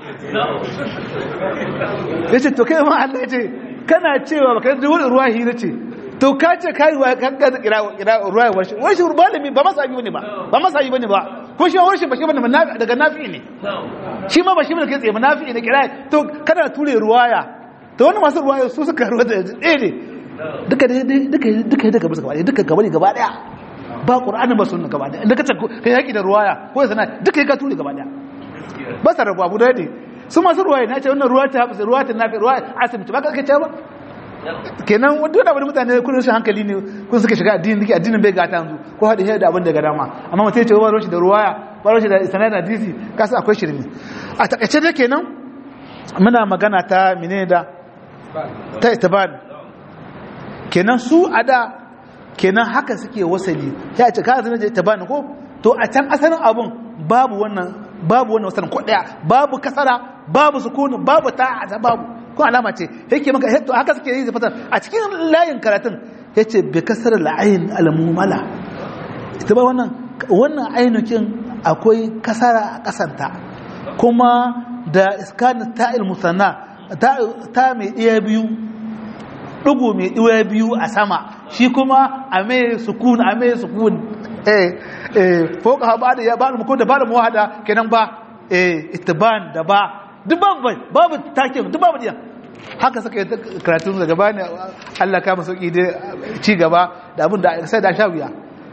ya ce to kai ma Allah ya ce kana cewa baka yi wani ruwa hira ce to ka ce ka yi ruwa kan gaza kira ruwa wasu wasu malami ba masa abi bane ba ba masa abi bane ba ko shi wasu ba shi bane daga nafi ne shi ma ba shi bane kai tsaye nafi ne kira to kana ture ruwaya to wani masu ruwaya su suka ruwa da ɗaya ne duka duka duka duka bisa gaba duka gaba ne gaba daya ba qur'ani ba sunna gaba daya inda kace kai yaki da ruwaya ko sana duka ka ture gaba daya ba sa rabu abu da ne su masu ruwaya na ce wannan ruwa ta hafi ruwa ta nafi ruwa asibiti ba ka kace ba kenan wanda da wani mutane kun shi hankali ne kun suka shiga addini nake addinin bai gata yanzu ko hadi da abin da ga dama amma mutai ce ba roshi da ruwaya ba roshi da sanad da hadisi kasa akwai shirmi a takaice da kenan muna magana ta menene da ta itibar kenan su a da kenan haka suke wasali ya ce ka zama da itibar ko to a can asalin abun babu wannan babu wannan wasalin ko daya babu kasara babu sukun babu ta'a babu ko alama ce yake maka to haka suke yi fatar a cikin layin karatun yace bi kasar al-ayn al-mumala ita ba wannan wannan ainukin akwai kasara a kasanta kuma da iskan ta'il musanna ta mai iya biyu dugu mai iya biyu a sama shi kuma a mai sukun a mai sukun eh eh foka ba da ya ba mu ko da ba da muwahada kenan ba eh ittiban da ba duk babu babu takin duk babu diya haka suka yi karatun daga bani Allah ka masu ƙi ci gaba da abin da sai da sha wuya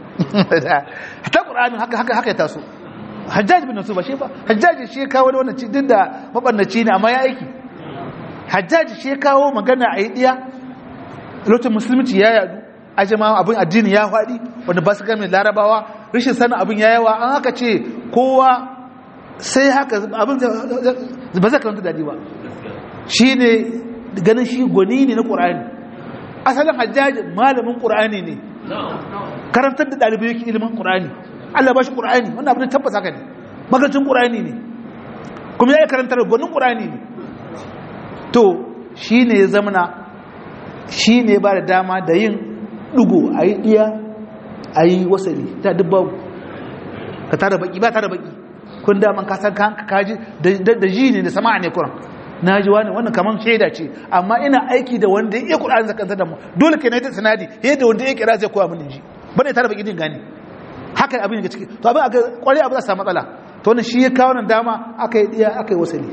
ta ƙuranin haka haka haka ya taso hajjaji bin nasu ba shi ba hajjaji shi ya kawo da wannan duk da mabannaci ne amma ya aiki hajjaji shi ya kawo magana a yi ɗiya lokacin musulunci ya yadu a jama abin addini ya faɗi wanda ba su gami larabawa rashin sanin abin ya yawa an haka ce kowa sai haka abin ba zai karanta daɗi ba shi ne ganin shi gwani ne na ƙura'ani asalin hajjaji malamin ƙura'ani ne karantar da ɗalibai yake ilimin ƙura'ani allah ba shi ƙura'ani wannan abin tabbas haka ne makarantun ƙura'ani ne kuma ya yi karantar gwanin ƙura'ani ne to shi ne ya zamana shi ne ba da dama da yin ɗugo a yi iya a yi wasali ta dubba ka tara baki ba tara baki kun daman kasan kaji da ji ne da sama ne kuran na ji wani wannan kamar shaida ce amma ina aiki da wanda ya iya ƙur'ani zakanta da mu dole ke na yi sanadi yadda wanda ya kira zai koya mini ji bane tare baki din gani haka abin ga ciki to abin aka kware abin za samu matsala to wannan shi ya kawo nan dama aka yi diya aka yi wasali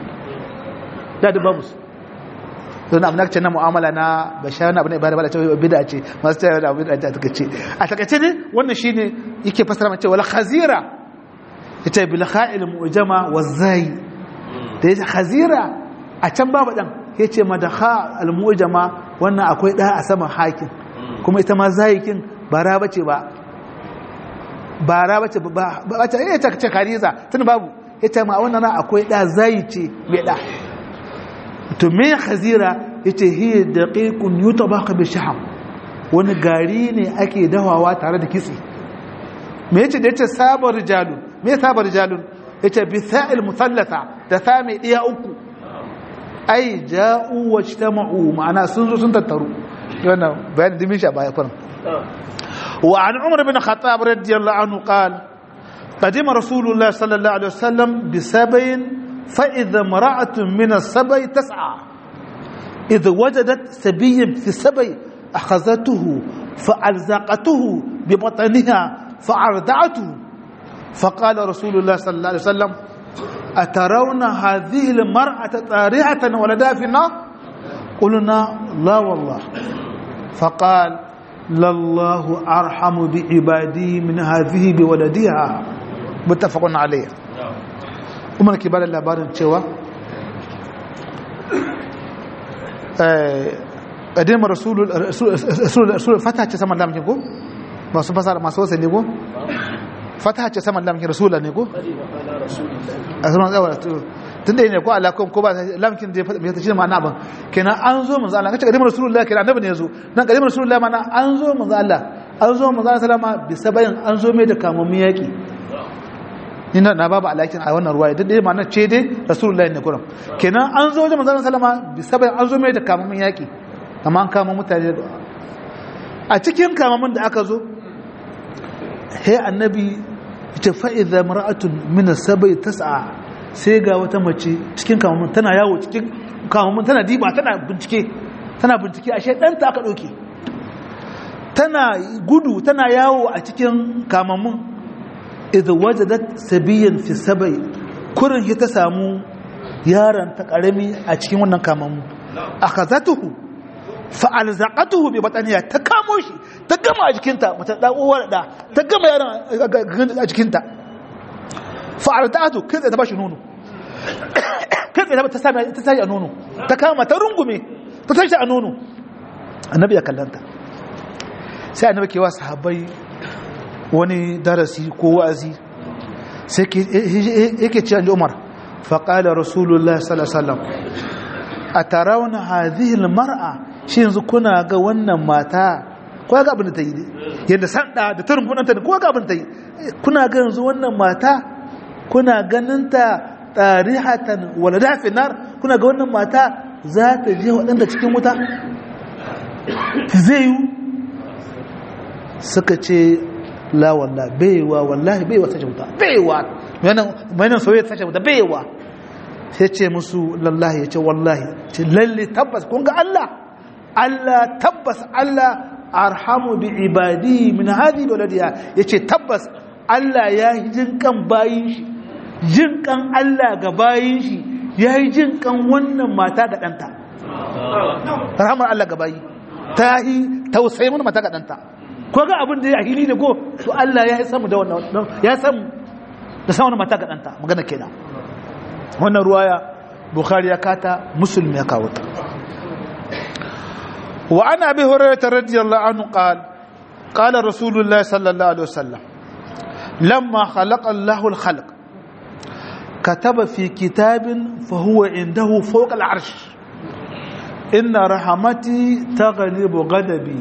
da da babu don abin da ce na mu'amala na bashar na abin da ibada ba da cewa bid'a ce masu cewa da bid'a ta take ce a takaice ne wannan shine yake fasara mace wala khazira yace bil kha'il mu'jama wa zai da yace khazira a can babu dan yace madakha al mu'jama wannan akwai da a saman hakin kuma ita ma zayikin bara bace ba bara bace ba bace eh ta ce kariza tun babu ita ma wannan akwai da zayi ce mai da to me khazira yace hiya daqiqun yutabaq bi shaham wani gari ne ake dawawa tare da kitse me yace da yace sabar rijalun me sabar rijalun yace bi sa'il musallata da sami diya uku ai ja'u wajtama'u ma'ana sun zo sun tattaru wannan bayan dimin shi a baya farin wa an umar bin khattab radiyallahu anhu qala قدم رسول الله صلى الله عليه وسلم بسبع فإذا امرأة من السبع تسعى إذا وجدت سبيا في السبع أخذته فألزقته ببطنها فأردعته فقال رسول الله صلى الله عليه وسلم أترون هذه المرأة طارحة ولدها في النار قلنا لا والله فقال لله أرحم بعبادي من هذه بولدها متفق عليه umar ke bada labarin cewa ƙadimar rasulun fata ce saman lamkin ko? masu fasara masu wasa ne ko? fata ce saman lamkin rasulun ne ko? a sunan tsawar tun da yi ne ko alakon ko ba lamkin da ya ta shi ma'ana ban kenan an zo manzo Allah kace ƙadimar rasulun kenan annabi ne ya zo nan ƙadimar rasulun mana an zo manzo Allah an zo manzo Allah salama bisa bayan an zo mai da kamammin yaƙi ina na babu alakin a wannan ruwaya duk dai ma'ana ce dai rasulullahi ne kuram kenan an zo wajen manzon sallama bi sabai an zo mai da kamamin yaki amma an kama mutane a cikin kamamin da aka zo he annabi ce fa idza mar'atun min sabai tas'a sai ga wata mace cikin kamamin tana yawo cikin kamamin tana diba tana bincike tana bincike ashe danta aka dauke tana gudu tana yawo a cikin kamamin idh wajadat sabiyan fi sabai kurin ta samu yaron ta karami a cikin wannan kamamu akhazatuhu fa alzaqatuhu bi bataniya ta kamo shi ta gama a jikinta mata da uwar da ta gama yaron a jikinta fa arda'atu kai ta bashi nono kai ta sami ta sai a nono ta kama ta rungume ta tashi a nono annabi ya kallanta sai annabi ke wa sahabbai wani darasi ko wa'azi sai yake ce an umar faƙalar rasulullah sallallahu a tarawuna hazihil mar'a shi yanzu kuna ga wannan mata kowa ga abin da ta yi yadda sanda da tarin kudanta da kowa ga abin da ta yi kuna ga yanzu wannan mata kuna ganinta tarihatan wala dafin nar kuna ga wannan mata za ta je waɗanda cikin wuta zai yi suka ce la walla baiwa wallahi baiwa sace wuta baiwa mai soyayya sace wuta baiwa sai ce musu lallahi ya ce wallahi ce lalle tabbas kun ga Allah Allah tabbas Allah arhamu bi ibadi min hadi waladiya yace tabbas Allah ya yi jin kan bayin shi jin kan Allah ga bayin shi ya yi jin kan wannan mata ga danta rahamar Allah ga bayi ta yi tausayi mana mata ga danta ko ga abin da ya hili ne ko to Allah ya samu da wannan ya samu da samu mata ga danta magana kenan wannan ruwaya bukhari ya kata muslim ya kawo ta wa ana bi hurairah radiyallahu anhu qala qala rasulullah sallallahu alaihi wasallam lamma khalaqa Allah al-khalq كتب في كتاب فهو عنده فوق العرش إن رحمتي تغلب غضبي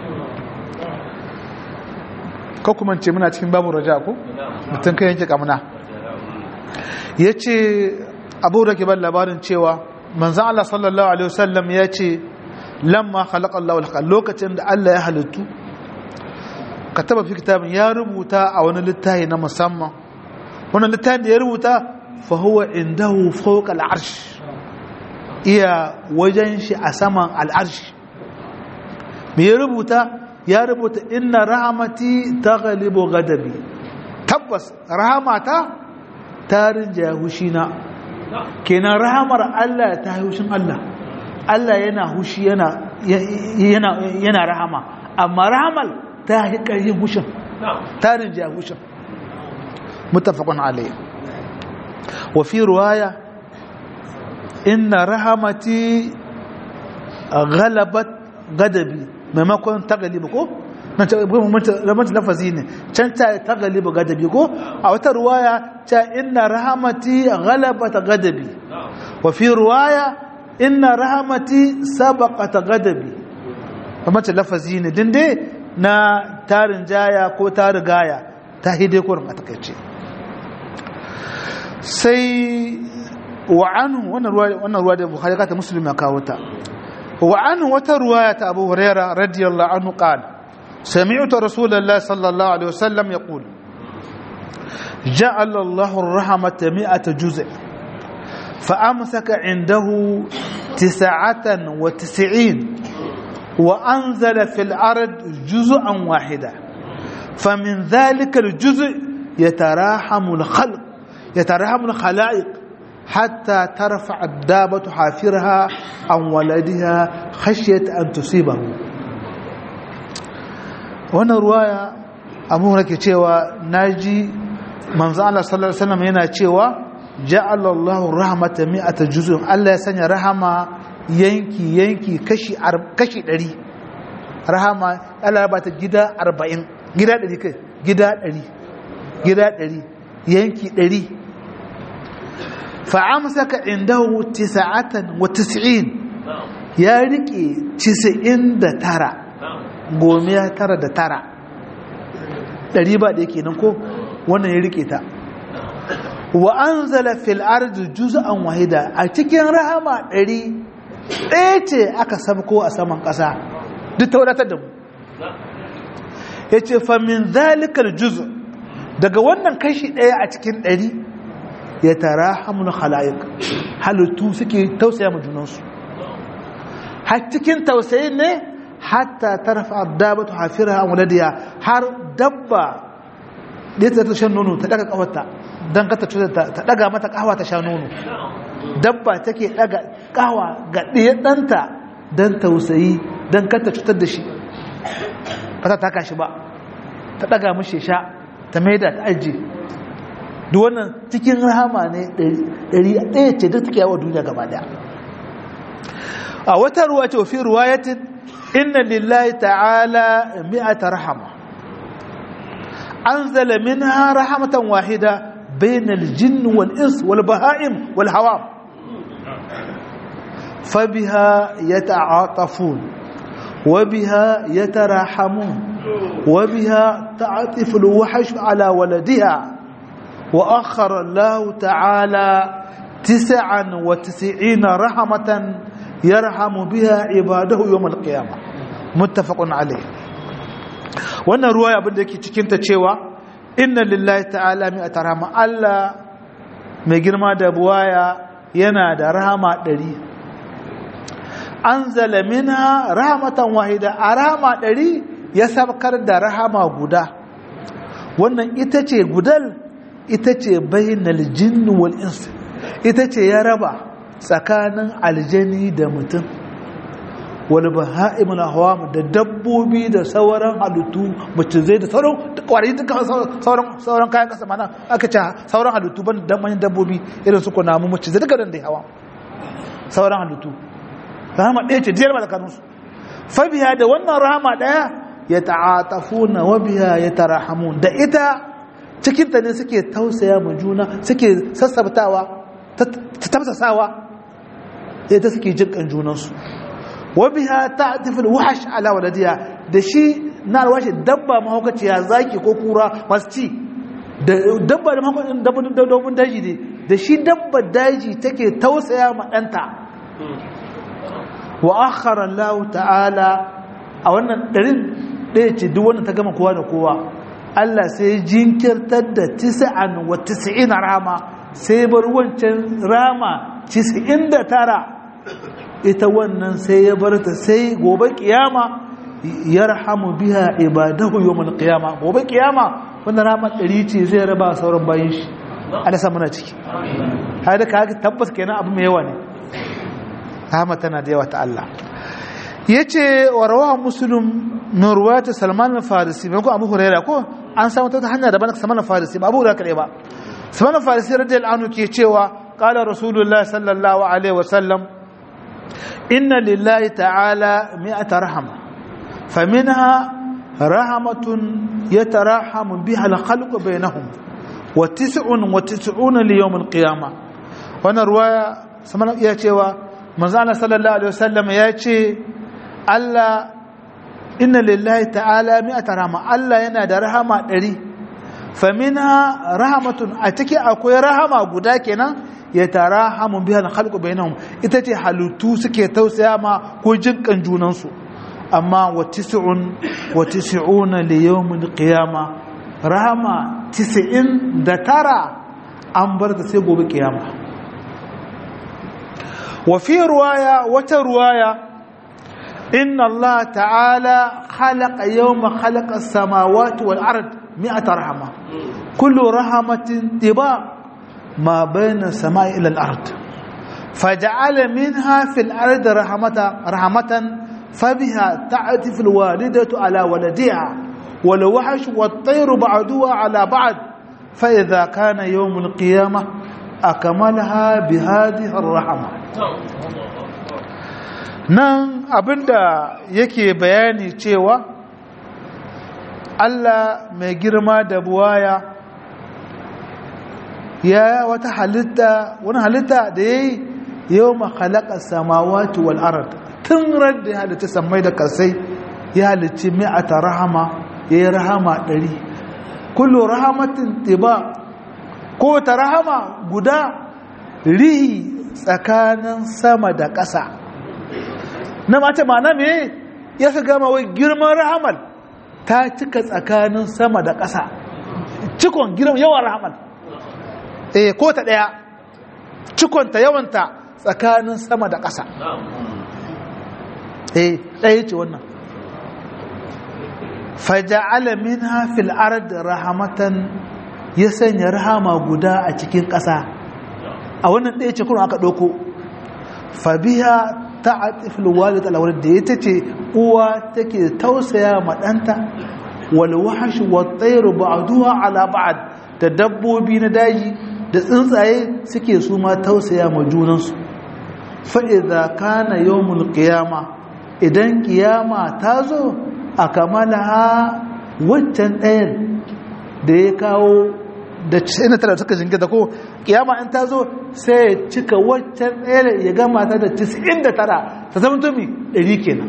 ko kuma ce muna cikin babu raja ko mutum kai yanke kamuna ya ce abu da ke ban labarin cewa manzan Allah sallallahu alaihi wasallam ya ce lamma khalaqa Allah wal lokacin da Allah ya halittu ka taba fi kitabin ya rubuta a wani littafi na musamman wannan littafin da ya rubuta fa huwa indahu fawqa al-arsh iya wajen shi a saman al-arsh me ya rubuta ya rubuta inna rahamati taghlibu ghadabi tabbas rahamata ta rinja hushina kenan rahamar Allah ta hushin Allah Allah yana hushi yana yana yana rahama amma rahamal ta yi ƙarfin hushin ta rinja hushin muttafaqun alayhi wa fi riwaya inna rahamati ghalabat ghadabi maimakon tagalibu ko nan ta ramata lafazi ne can ta tagalibu gadabi ko a wata ruwaya ta inna rahamati ghalabata gadabi wa fi ruwaya inna rahamati sabaqata gadabi ramata lafazi ne din dai na tarin jaya ko tarin gaya ta hide kurin a takaice sai wa anhu wannan ruwa wannan ruwa da bukhari ka ta muslim ya kawo ta وعنه وترواية أبو هريرة رضي الله عنه قال سمعت رسول الله صلى الله عليه وسلم يقول جعل الله الرحمة مئة جزء فأمسك عنده تسعة وتسعين وأنزل في الأرض جزءا واحدا فمن ذلك الجزء يتراحم الخلق يتراحم الخلائق حتى ترفع الدابة حافرها عن ولدها خشية أن تصيبه wannan ruwaya abu nake cewa naji manzo Allah sallallahu alaihi wasallam yana cewa ja'ala Allahu rahmata mi'ata juz'un Allah ya sanya rahama yanki yanki kashi kashi 100 rahama Allah ya bata gida 40 gida 100 kai gida 100 gida 100 yanki 100 fa amsaka indahu 99 ya rike 99 gomiya tara da tara ɗari ba ɗaya kenan ko wannan ya rike ta wa an zala fil ardi juz'an wahida a cikin rahama ɗari ɗaya ce aka sabko a saman ƙasa duk ta wadatar da mu ya ce famin zalikar juz daga wannan kashi ɗaya a cikin ɗari ya tara hamun halayik halittu suke tausaya ma junansu har cikin tausayin ne hatta tarfa dabatu hafiraha an waladiya har dabba da ta ta shan nono ta daga kawarta dan ka ta ta daga mata kawa ta sha nono dabba take daga kawa ga ɗaya ɗanta dan tausayi dan ka ta cutar da shi ba ta taka shi ba ta daga mishi sha ta maida ta aji duk wannan cikin rahama ne ɗari ɗaya ce duk take yawa duniya gaba daya a wata ruwa ce fi ruwayatin inna lillahi ta'ala mi'ata rahama anzala minha rahmatan wahida bainal jinn wal ins wal baha'im wal hawam fabiha yata'atafun وبها يتراحمون وبها تعطف الوحش على ولدها وأخر الله تعالى تسعا وتسعين رحمة يرحم بها عباده يوم القيامة متفق عليه wannan ruwaya abin da yake cikin ta cewa inna lillahi ta'ala mi atarama Allah mai girma da buwaya yana da rahama ɗari anzala minha rahmatan wahida a rahama ɗari ya sabkar da rahama guda wannan ita ce gudal ita ce bainal jinn wal ins ita ce ya raba tsakanin aljani da mutum wal baha'imul ahwam da dabbobi da sauran halittu mace zai da sauran kwari duka sauran sauran kayan kasa mana aka ce sauran halittu ban da manyan dabbobi irin su kunamu mace zai duka da hawa sauran halittu rahama ɗaya ce diyar malakanunsu fabiya da wannan rahama ɗaya ya ta'atafuna wa biya ya tarahamun da ita cikinta ne suke tausaya ma juna suke sassabtawa ta tafsasawa ita suke jinkan junansu wa biya ta'atiful wahash ala waladiya da shi na alwashi dabba mahaukaciya zaki ko kura masu ci da dabba da mahaukacin dabbobin daji ne da shi dabba daji take tausaya ma ɗanta wa akhara Allah ta'ala a wannan ɗarin ɗaya ce duk wanda ta gama kowa da kowa Allah sai jinkirtar da tisa'an wa tisa'in rama sai bar wancan rama tisa'in da tara ita wannan sai ya bar ta sai gobe kiyama ya rahamu biya ibadahu yawmal qiyama gobe kiyama wannan rama ɗari ce zai raba sauran bayan shi Allah sa muna ciki har da ka tabbas kenan abu mai yawa ne rahama tana da yawa ta Allah yace wa rawahu muslim min ruwayat salman al-farisi ko abu huraira ko an samu ta hanya daban salman al-farisi ba abu huraira kare ba salman al-farisi radiyallahu anhu ke cewa qala rasulullahi sallallahu alaihi wasallam inna lillahi ta'ala mi'ata rahama faminha rahmatun yatarahamu biha al-khalqu bainahum wa tis'un wa tis'una li yawm al-qiyamah wannan ruwaya salman ya cewa manzo Allah sallallahu alaihi wasallam ya ce Allah inna lillahi ta'ala mi'ata rahma Allah yana da rahama ɗari faminha rahmatun a ciki akwai rahama guda kenan ya tarahamu biha al-khalqu bainahum ita ce halittu suke tausaya ma ko jinkan junan su amma wa tis'un wa tis'una li yawmil qiyama rahama 90 da tara an bar ta sai gobe kiyama wa fi ruwaya wata ruwaya إن الله تعالى خلق يوم خلق السماوات والأرض مئة رحمة كل رحمة طباع ma bayna samai ila al-ard faj'ala minha fil ardi rahmatan rahmatan fabiha ta'tif al-walidatu ala waladiha wal wahsh wat-tayr ba'duha ala ba'd fa idha kana yawm al-qiyamah akmalaha bi hadhihi ar-rahmah nan abinda yake bayani cewa Allah mai girma da buwaya ya wata halitta wani halitta da ya yi yau makalaka samawati wal arad tun radda ya halitta samai da kasai ya halitta mi'ata rahama ya yi rahama ɗari kullu rahamatin tiba ko ta rahama guda rihi tsakanin sama da ƙasa na mata ma na me ya su gama wai girman rahamal ta cika tsakanin sama da ƙasa cikon girman yawan rahamal eh ko ta ɗaya cikonta yawanta tsakanin sama da ƙasa eh ɗaya ce wannan faja'ala minha fil ard rahamatan ya sanya rahama guda a cikin ƙasa a wannan ɗaya ce kuma aka ɗauko fabiha ta'atif alwalid alawlad da ita ce uwa take tausaya ma danta wal wahsh wat tayr ba'duha ala ba'd da dabbobi na daji da tsuntsaye suke su ma tausaya ma junansu fa idza kana yawmul qiyama idan kiyama ta zo akamalaha waccan ɗayan da ya kawo da 99 suka jingita ko kiyama in ta zo sai ya cika waccan ɗaya ya gama ta da 99 ta zama tumi 100 kenan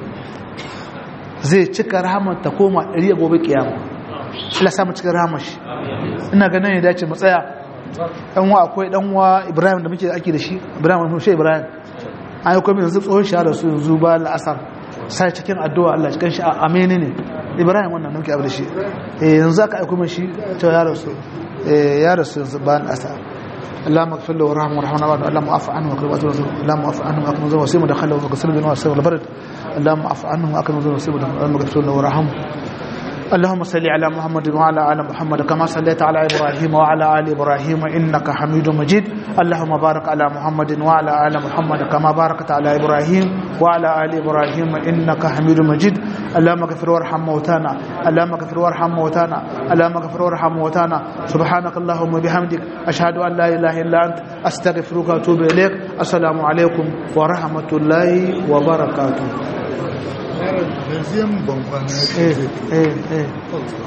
zai cika rahamar ta koma 100 a gobe kiyama Allah samu cikin rahamar shi ina ganin ya dace mu tsaya dan wa akwai dan wa Ibrahim da muke ake da shi Ibrahim mun shi Ibrahim an yi kuma yanzu tsohon shahara su yanzu ba la'asar sai cikin addu'a Allah cikin shi amini ne Ibrahim wannan da muke abu da shi yanzu aka aiko min shi ta ya rasu ya rasu yanzu ba la'asar اللهم اغفر له وارحمه وارحمنا بعد اللهم اعف عنه واكرم وجهه اللهم اعف عنه واكرم وجهه وسيم دخله وغسل بنا وسر البرد اللهم اعف عنه واكرم وجهه وسيم اللهم اغفر له وارحمه اللهم صل على محمد وعلى ال محمد كما صليت على ابراهيم وعلى ال ابراهيم انك حميد مجيد اللهم بارك على محمد وعلى ال محمد كما باركت على ابراهيم وعلى ال ابراهيم انك حميد مجيد اللهم اغفر وارحم موتانا اللهم اغفر وارحم موتانا اللهم اغفر وارحم موتانا سبحانك اللهم وبحمدك اشهد ان لا اله الا انت استغفرك واتوب اليك السلام عليكم ورحمه الله وبركاته deuxième bon eh eh eh